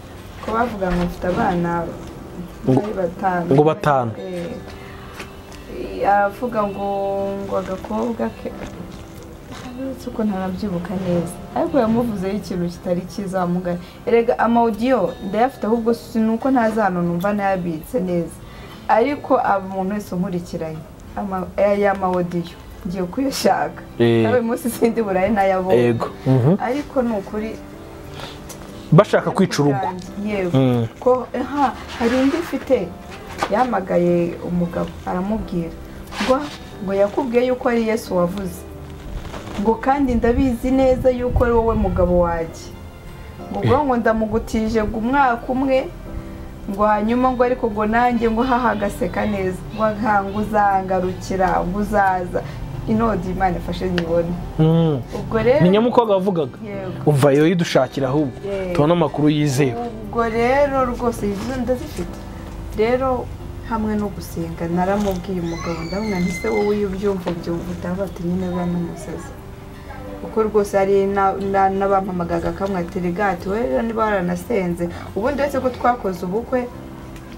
ko bavuga ngo mfite abana batari batanu ngo batanu. Eh, aravuga ngo ngo agakobwa ke uretse uko ntarabyibuka neza ariko yamuvuzeho ikintu kitari cyiza wamugana erega amawudiyo ndayafite ahubwo si ni uko ntazi hano numva ntayabitse neza ariko aba umuntu wese unkurikiranye ama- aya mawudiyo ngiye kuyashaka Eh. nawe munsi sindi burayi nayabonye Yego. Mhm. ariko ni ukuri bashaka kwica urugo yego Mm. ko aha hari indi ifite yahamagaye umugabo aramubwira ngo ngo yakubwiye yuko ari yesu wavuze ngo kandi ndabizi neza yuko ari wowe mugabo wanjye ngo ubwo ngo ndamugutije ngo umwaka umwe ngo hanyuma ngo ariko ngo nanjye ngo haha agaseka neza ngo nka ngo uzangarukira ngo uzaza inodi imana ifashe nyibone Mm. ubwo rero ni nyamukobwa wavugaga Yego. umva yo yidushakira ahubwo Yego. tubona amakuru yizewe ubwo rero rwose izo ndazifite rero hamwe no gusenga naramubwiye umugabo ndabona ntise wowe iyo ubyumva ubyumva utavuga ati nyine uriya ni umusazi kuko rwose hari na- na- n'abampamagaga kamwe ati rigati we rero niba waranasenze ubundi uretse ko twakoze ubukwe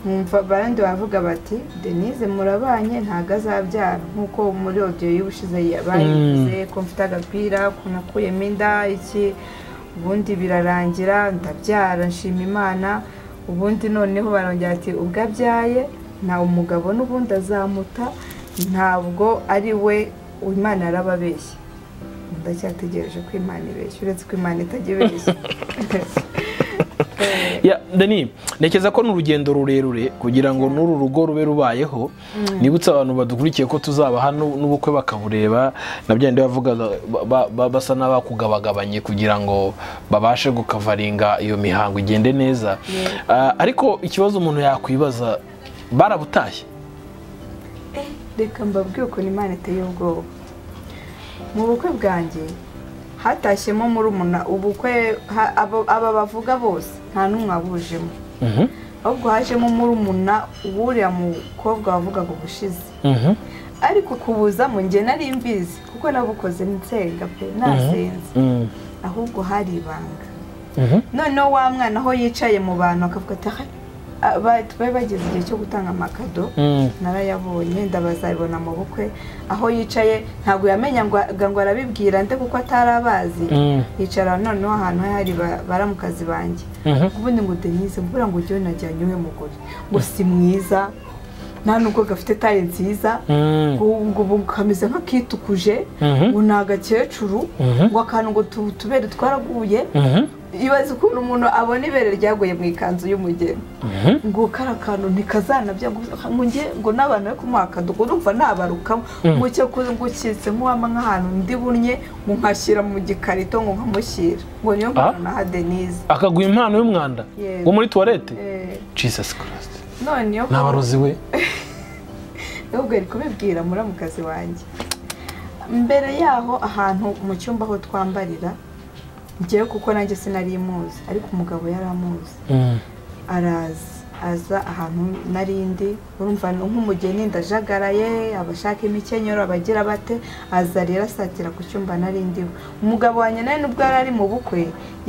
nkumva abandi bavuga bati denise murabanye ntabwo azabyara nk'uko muri odiyo y'ubushize bayivuze ko mfite agapira ko nakuyemo inda iki ubundi birarangira ndabyara nshima imana ubundi noneho barongera ati ubwo abyaye nta umugabo n'ubundi azamuta ntabwo ari we imana yarababeshye ndacyategereje ko imana ibeshya uretse ko imana itajya ibeshya Ya, Dani, ntekereza ko ni urugendo rurerure kugira ngo n'uru rugo rube rubayeho nibutse abantu badukurikiye ko tuzabaha nu- n'ubukwe bakabureba na bya bindi bavugaga ba- ba- basa n'abakugabagabanye kugira ngo babashe gukavaringa iyo mihango igende neza Ah, ariko ikibazo umuntu yakwibaza barabutashye reka mbabwire ukuntu imana iteye ubwoba mu bukwe bwanjye hatashyemo murumuna ubukwe ha- abo- aba bavuga bose nta n'umwe wabujemo Mhm, ahubwo hajemo murumuna w'uriya mukobwa wavugaga ubushize mhm, ariko kubuzamo njye nari mbizi kuko nabukoze nsenga pe nasenze mhm, ahubwo hari ibanga mhm. noneho wa mwana aho yicaye mu bantu akavuga ati "Ah, ah, ba- bari bageze igihe cyo gutanga amakado Mm. narayabonye ndabazabibona mu bukwe aho yicaye ntabwo yamenya ngo ngo arabibwira nde kuko atari abazi Mm. yicara noneho ahantu hari ba- baramukazi banjye Mhm. ubundi ngo denise mvura ngo ujye najyanye uwe mugore ngo si mwiza nta nubwo gafite taye nziza Mm. ngo ngo ubu kameze nk'akitukuje Mhm. ngo ni agakecuru Mhm. ngo akantu ngo tu- utubere twaraguye Mhm. ibaze ukuntu umuntu abona ibere ryaguye mu ikanzu y'umugeni Mhm. ngo kariya kantu ntikazanabya ngo ngo njye ngo n'abantu bari kumuha akadogo urumva nabarukamo ngo cyo ku- ngo ukitse nk'uwama nk'ahantu ndi bunnye ngo nkashyira mu gikarito ngo nkamushyira ngo niyo mpamvu naha denise akaguha impano y'umwanda Yego. wo muri tuwarete Eh, jesus christ noneho ni abarozi we ahubwo ari kubibwira muramukazi wanjye mbere yaho ahantu mu cyumba aho twambarira ngewe kuko nanjye sinari imuzi ariko umugabo yari amuzi Mm. araza aza ahantu narindi urumva ni nk'umugeni ndajagaraye abashaka imikenyero abagira bate aza rero asatira ku cyumba narindiwe umugabo wanjye nawe nubwo yari ari mu bukwe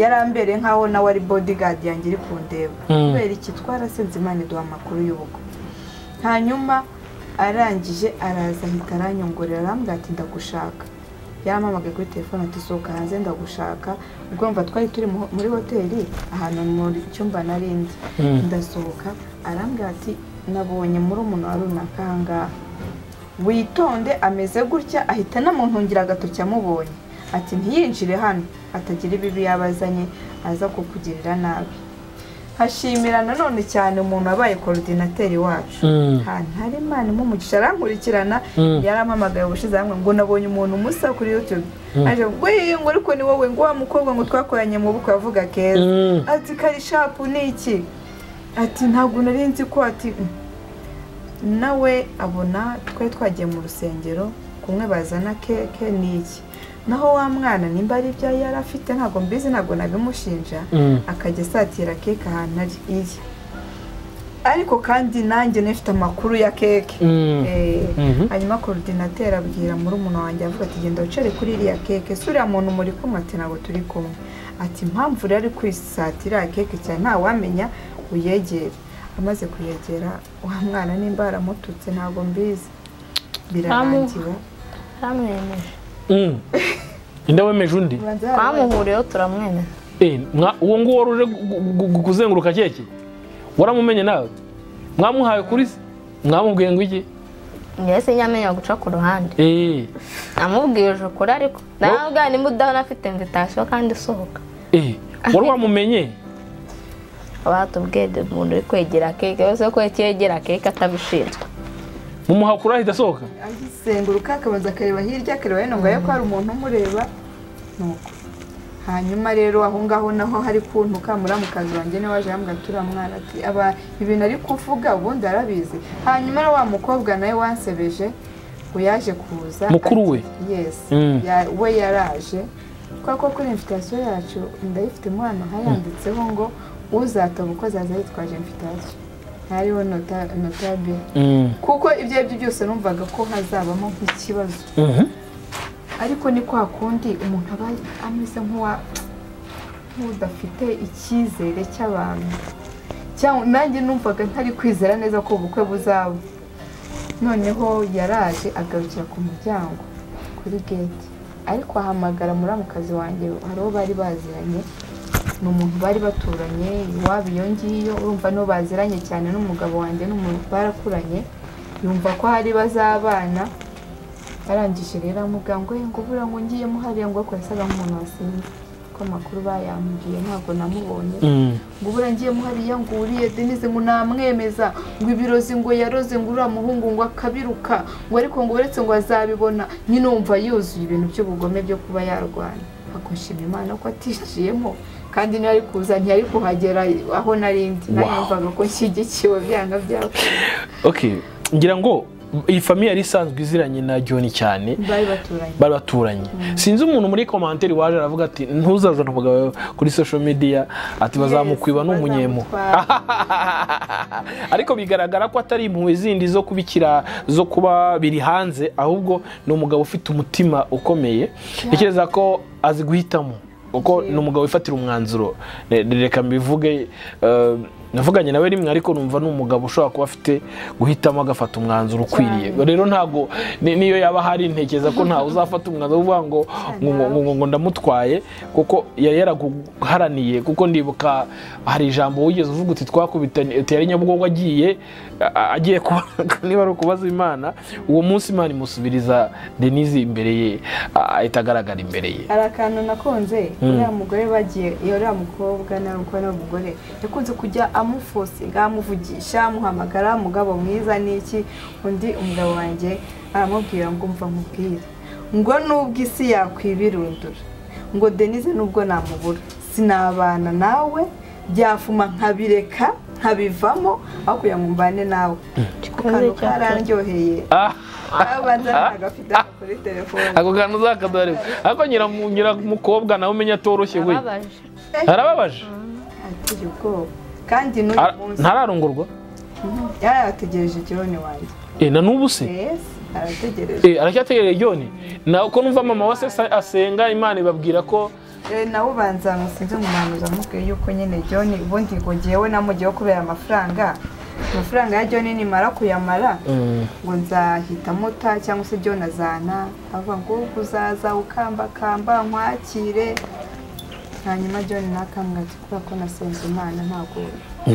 yarambereye nk'aho nawe ari bodyguard yanjye iri kundeba Mm. kubera iki twarasinze imana iduha amakuru y'ubukwe hanyuma arangije araza ahita aranyongorera arambwira ati ndagushaka yampamagaye kuri telefone ati sohoka hanze ndagushaka ubwo mva twari turi mu- muri hoteli ahantu mu cyumba narindi Mm. ndasohoka arambwira ati nabonye muri umuntu wa runaka ahangaha witonde ameze gutya ahita anamuntungira agatoki amubonye ati ntiyinjire hano atagira ibibi yabazanye aza kukugirira nabi hashimira nanone cyane umuntu wabaye korodinateri wacu Mm. ahantu hari imana imuha umugisha arankurikirana Mm. yarampamagaye ubushize hamwe ngo nabonye umuntu umusa kuri youtube aje ngo "Wee, ngo ariko ni wowe ngo wa mukobwa ngo twakoranye mu bukwe avuga keza Mm. ati kari shapu ni iki ati ntabwo nari nzi ko ati "Mm." nawe abona twari twagiye mu rusengero kumwe bazana keke ni iki naho wa mwana nimba ari ibyo yari afite ntabwo mbizi ntabwo nabimushinja Mm. akajya asatira keke ahantu ari iri ariko kandi nanjye nifite amakuru ya keke Mm. Eh, Mhm. hanyuma korodinateri abwira muri umuntu wanjye avuga ati genda wicare kuri iriya keke si uriya muntu muri kumwe ati ntabwo turi kumwe ati impamvu rero ari kwisatira iriya keke cyane ntawamenya uyegere amaze kuyegera wa mwana nimba yaramututse ntabwo mbizi birarangiwe twamwemeje Mm. ninde wemeje undi Ubanza yarabaye- twamuhuriyeho turamwemeje Eh, mwa- uwo nguwo wari uje gu- gu- gu- kuzenguruka keke waramumenye nawe mwamuhaye kuri se mwamubwiye ngo iki njyewe sinyamenya guca ku ruhande Eh, namubwije ukuri ariko nawe ubwana nimba udahora afite invitation kandi isohoka eh, wari wamumenye batubwiye umuntu uri kwegera keke wese ko yegera keke atabishinzwe mumuha kuri ahita asohoka agisenguruka akabanza akareba hirya akareba hino ngo arebe ko hari umuntu umureba nuko hanyuma rero aho ngaho naho hari kuntuka muramukazi wanjye niwe waje yambwira turiya mwana ati aba ibintu ari kuvuga ubundi arabizi hanyuma rero wa mukobwa nawe wansebeje ngo yaje kuza Mukuru we? ati, yes Mm. ya- we yaraje kubera ko kuri invitasiyo yacu ndayifite umwana hayanditseho ngo uzataba uko azaza yitwaje invitasiyo hariho nota notabile Mm. kuko ibyo ari byo byose numvaga ko hazabamo nk'ikibazo Mhm. ariko ni kwa kundi umuntu aba ameze nk'uwa- nk'udafite icyizere cy'abantu cyangwa nanjye numvaga ntari kwizera neza ko ubukwe buzaba noneho yaraje agarukira ku muryango kuri gate ariko ahamagara muramukazi wanjye hari uwo bari baziranye ni umuntu bari baturanye iwabo iyo ngiyo urumva nibo baziranye cyane n'umugabo wanjye n'umuntu barakuranye yumva ko hari bazabana arangije rero amubwira ngo ngo buriya ngo ngiye muhariya ngo ariko yasaga nk'umuntu wasinze ko amakuru bayambwiye ntabwo namubonye Mm. ngo ubura ngiye muhariya ngo uriye denise ngo namwemeza ngo ibirozi ngo yaroze ngo uriya muhungu ngo akabiruka ngo ariko ngo uretse ngo azabibona nyine wumva yuzuye ibintu by'ubugome byo kuba yarwanya ako nshima imana ko atinjiyemo kandi niyo ari kuza ntiyari kuhagera aho nari ndi nayo Wow. yumvaga ko nshyigikiwe byanga byakora okay ngira ngo iyi famiye yari isanzwe iziranye na joni cyane bari baturanye bari baturanye sinzi umuntu muri komantere waje aravuga ati ntuzazane umugabo wawe kuri social media ati bazamukwiba Yes, ni umunyemu bazamutwara. ariko bigaragara ko atari impuhwe zindi zo kubikira zo kuba biri hanze ahubwo ni umugabo ufite umutima ukomeye ntekereza ko azi guhitamo kuko ni umugabo wifatira umwanzuro Re- reka mbivuge eh, navuganye nawe rimwe ariko numva ni umugabo ushobora kuba afite guhitamo agafata umwanzuro ukwiriye rero ntabwo ni- niyo yaba ahari ntekereza ko ntawe uzafata umwanzuro uvuga ngo ngo- ngo- ngo- ngo- ngo ndamutwaye kuko yari yaraguharaniye kuko ndibuka hari ijambo wigeze uvuga uti twakubitanye uti yari nyabugogo agiye a- a- agiye kuba niba ari ukubaza imana uwo munsi imana imusubiriza denise imbere ye a- ahita agaragara imbere ye hari akantu nakunze uriya mugore bagiye uriya mukobwa nawe umukobwa nawe umugore yakunze kujya amufosinga amuvugisha amuhamagara mugabo mwiza n'iki undi umugabo wanjye aramubwira ngo umva mubwire ngo nubwo isi yakwibirundura ngo denise nubwo namubura sinabana nawe byafuma nkabireka nkabivamo aho kugira ngo mbane nawe ako kantu karandyoheye kabanza nagafite kuri telefone ako kantu uzakaduhareba ariko nyira nyira mukobwa nawe umenya atoroshye we ababaje arababaje ateye ubwoba kandi n'uyu Ara- munsi ntararongorwa yari yategereje ikironi wanjye Eh, na n'ubu se yesi arategereje Eh, aracyategereje joni na ko numva mama wa se sa- asenga imana ibabwira ko Eh, nawe ubanza musinze mu muhanuzi amubwiye yuko nyine joni ubundi ngo ngewe namujyeho kubera amafaranga amafaranga ya joni nimara kuyamara ngo nzahita muta cyangwa se joni azana avuga ngo uzaza ukambakamba nkwakire hanyuma joni nakambwa ati kubera ko nasenze imana ntabwo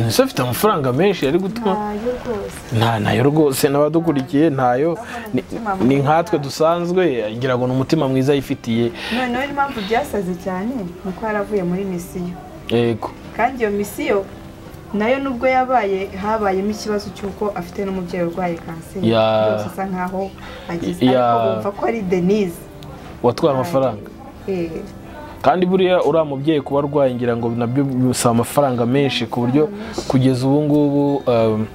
ese afite amafaranga menshi ari gutuma ntayo rwose nta nayo rwose n'abadukurikiye ntayo Ni- ni nkatwe dusanzwe ngira ngo ni umutima mwiza yifitiye noneho impamvu byasaze cyane ni uko yaravuye muri misiyo yego kandi iyo misiyo nayo nubwo yabaye habayemo ikibazo cy'uko afite n'umubyeyi urwaye kanseri Ya. byose asa nkaho agize Ya. ariko bumva ko ari denise watwara amafaranga Eh, kandi buriya uriya mubyeyi kuba arwaye ngira ngo nabyo bisaba amafaranga menshi ku buryo kugeza ubu ngubu um,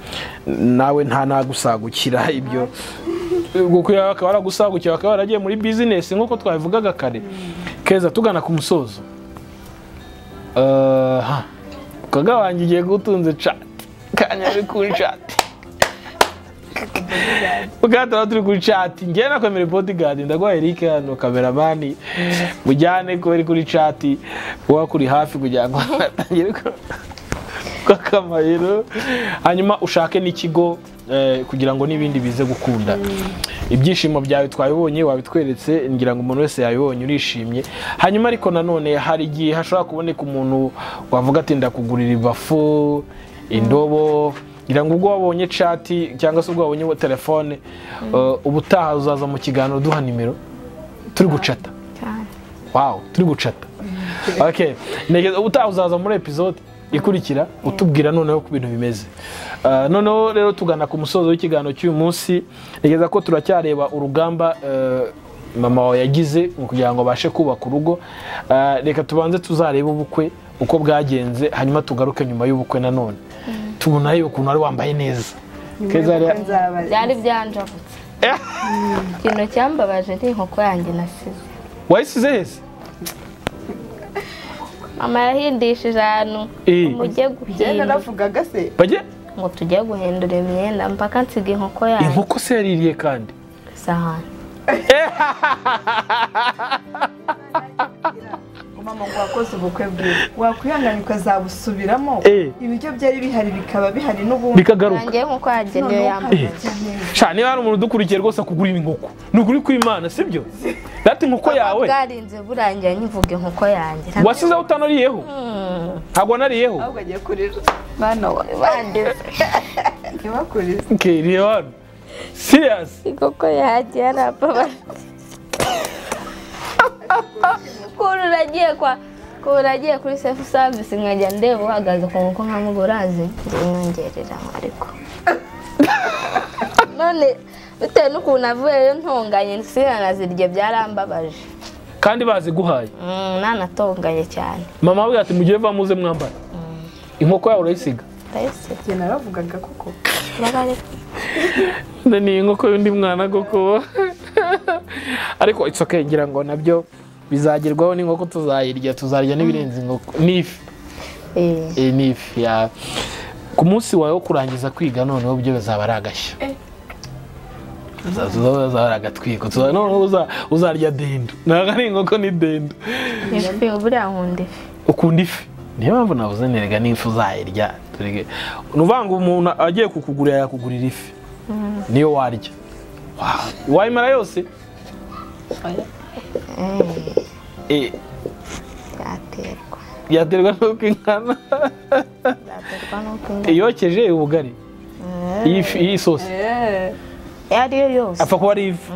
nawe nta nagusagukira ibyo kuko yawe akaba yaragusagukira akaba yaragiye muri bizinesi nk'uko twabivugaga kare keza tugana ku musozo aha, kaga wanjye igiye gutunze cati kanyari kuri cati ubwato tuba turi kuri cati ngewe nakomere bodigadi ndaguha eric hano kameramani mujyane kubera kuri cati kuba kuri hafi kugira ngo batangire kw'akamayero hanyuma ushake n'ikigo eh, kugira ngo n'ibindi bize gukunda ibyishimo byawe twabibonye wabitweretse ngira ngo umuntu wese yabibonye urishimye hanyuma ariko nanone hari igihe hashobora kuboneka umuntu wavuga ati ndakugurira ibafu indobo ngira ngo ubwo wabonye cati cyangwa se ubwo wabonye telefone eh, ubutaha uzaza mu kiganiro duha nimero turi gucata wawu turi gucata okay ntegereje ubutaha uzaza muri episode ikurikira utubwira noneho ku bintu bimeze Ah, noneho rero tugana ku musozo w'ikiganiro cy'uyu munsi ntegereza ko turacyareba urugamba eh, mama wawe yagize mu kugira ngo abashe kubaka urugo Ah, reka tubanze tuzarebe ubukwe uko bwagenze hanyuma tugaruke nyuma y'ubukwe nanone tubona yuko ukuntu wari wambaye neza Keza rero- byari byanjabutse Eh, ikintu cyambabaje ni inkoko yanjye nasize wayisize hese mama yahindishije ahantu Eh. umujye njyewe guhindura naravugaga se bajye ngo tujye guhindura imyenda mpaka nsiga inkoko yanjye inkoko se yaririye kandi ku isahani mama ngo wakoze ubukwe bwiza wakwihangana ukazabusubiramo Eh. ibiryo byari bihari bikaba bihari n'ubundi bikagaruka yanjye nk'uko Noneho yagenewe yambaye ukazarya neza. Sha, niba hari umuntu udukurikiye rwose akugurira inkoko ni ukuri kw'imana sibyo dati inkoko yawe bwarinze burangira nyivuga inkoko yanjye wasizeho utanariyeho ntabwo wanariyeho ahubwo agiye kurira mwana wa bandize ntibakurize Okay, reba hano siriyasi inkoko yanjye yarababaje ukuntu uragiye kwa ukuntu uragiye kuri sefu savisi nkajya ndeba uhagaze ku nkoko nkamuga urazi ndimwongerera ariko none bitewe n'ukuntu avuyeyo ntunganye sinanazirye byarambabaje kandi baziguhaye Mm, nanatonganye cyane mama abwira ati mugire va muze mwambara inkoko yawe urayisiga ndayise njye naravugaga koko nda ni inkoko y'undi mwana koko ariko it's okay ngira ngo nabyo bizagerwaho n'inkoko tuzayirya tuzarya n'ibirenze inkoko n'ifi iyi ni ifi ya ku munsi wawe wo kurangiza kwiga noneho byo bizaba ari agashya uzaba ari agatwiko tuza- noneho uza- uzarya dendo ntabwo ari inkoko ni dendo ifi buriya nkunda ifi ukunda ifi niyo mpamvu navuze nerega n'ifi uzayirya turege ni ukuvuga ngo umuntu agiye kukugurira yakugurira ifi niyo warya Wow. wayimara yose Eh, byaterwa yaterwa n'uko ingana byaterwa n'uko ingana yokeje ubugari iyi fi- iyi sosi iyo ari yo yose apfa kuba ari ivu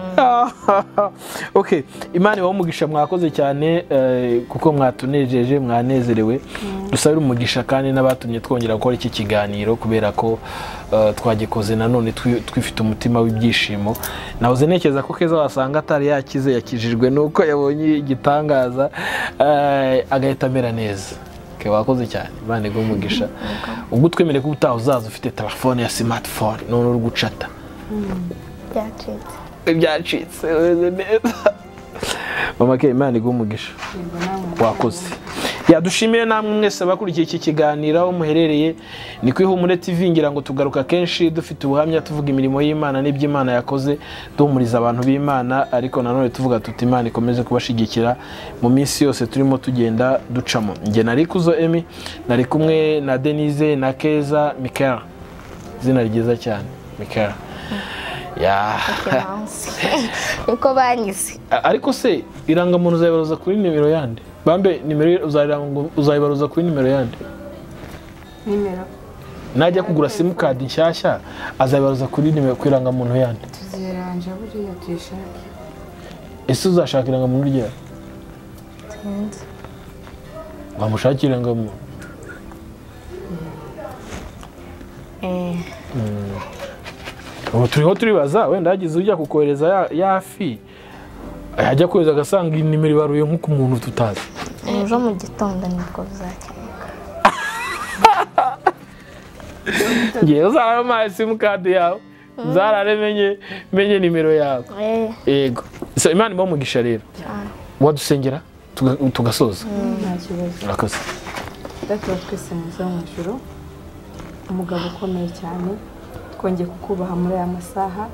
okay imana ibahe umugisha mwakoze cyane eh, kuko mwatunejeje mwanezerewe dusabire umugisha kandi n'abatumye twongera gukora iki kiganiro kubera ko eh, twagikoze nanone twi- twifite umutima w'ibyishimo nahoze ntekereza ko keza wasanga atari yakize yakijijwe nuko yabonye igitangaza eh, agahita amera neza Okay, wakoze cyane imana iguhe umugisha ubwo utwemereye ko ubutaha uzaza ufite telefone ya smartphone none uri gucata byacitse ibyacitse bimeze neza mama ke imana iguha umugisha wakoze yadushimiye namwe mwese abakurikiye iki kiganiro aho muherereye ni ku ihumure tv ngira ngo tugaruka kenshi dufite ubuhamya tuvuga imirimo y'imana n'iby'imana yakoze duhumuriza abantu b'imana ariko nanone tuvuga tuti imana ikomeze kubashyigikira mu minsi yose turimo tugenda ducamo njye nari kuzo emi nari kumwe na denise na keza mikara izina ryiza cyane mikara ya niko banyize A- ariko se irangamuntu uzayibaruza kuri nimero yande bambe nimero ye uzayirangu- uzayibaruza kuri nimero yande nimero najya kugura simukadi nshyashya azayibaruza kuri nimero ku irangamuntu yande tuziranje buriya tuyishake ese uzashaka irangamuntu ryawe wamushakira irangamuntu ubu turiho turibaza wenda hagize ujya kukohereza ya- ya fi yajya kohereza agasanga iyi nimero ibaruye nk'uko umuntu tutazi ejo mu gitondo nibwo bizakemuka ngewe uzaramuhaye simukadi yawe uzarare menye menye nimero yawe Eh, yego so imana imuha umugisha rero wadusengera tuga- tugasoza nta kibazo murakoze data wa twese muza mu ijoro umugabo ukomeye cyane twongeye kukubaha muri aya masaha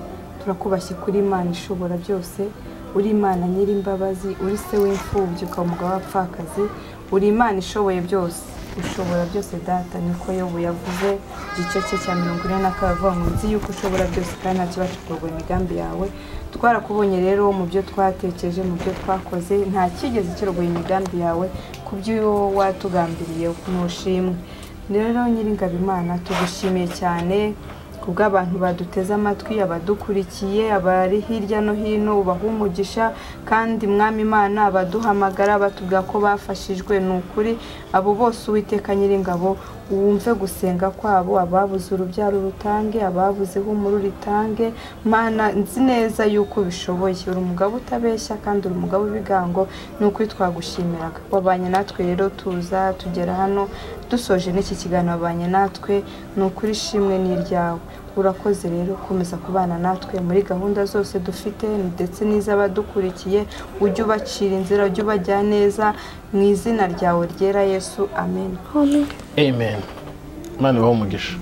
turakubashye kuri imana ishobora byose uri imana nyir'imbabazi uri se w'imfubyi ukaba umugabo w'abapfakazi uri imana ishoboye byose ushobora byose data niko yobu yavuze igice cye cya mirongo ine na kabiri avuga ngo nzi yuko ushobora byose kandi nta kibacukurwa imigambi yawe twarakubonye rero mu byo twatekereje mu byo twakoze nta kigeze kirogoye imigambi yawe ku byo watugambiriye ntushimwe rero nyir'ingabimana tugushimiye cyane ku bw'abantu baduteze amatwi abadukurikiye abari hirya no hino ubaha umugisha kandi mwami imana abaduhamagara batubwira ko bafashijwe ni ukuri abo bose uwiteka nyir'ingabo wumve gusenga kwabo ababuze urubyaro rutange ababuze ihumuru ritange mana nzi neza yuko ubishoboye uri umugabo utabeshya kandi uri umugabo w'ibigango ni ukuri twagushimiraga wabanye natwe rero tuza tugera hano dusoje n'iki kiganiro wabanye natwe ni ukuri ishimwe ni iryawe urakoze rero komeza kubana natwe muri gahunda zose dufite ndetse n'iz'abadukurikiye ujye ubacira inzira ujye ubajya neza mu izina ryawe ryera yesu amen amen imana ibahe umugisha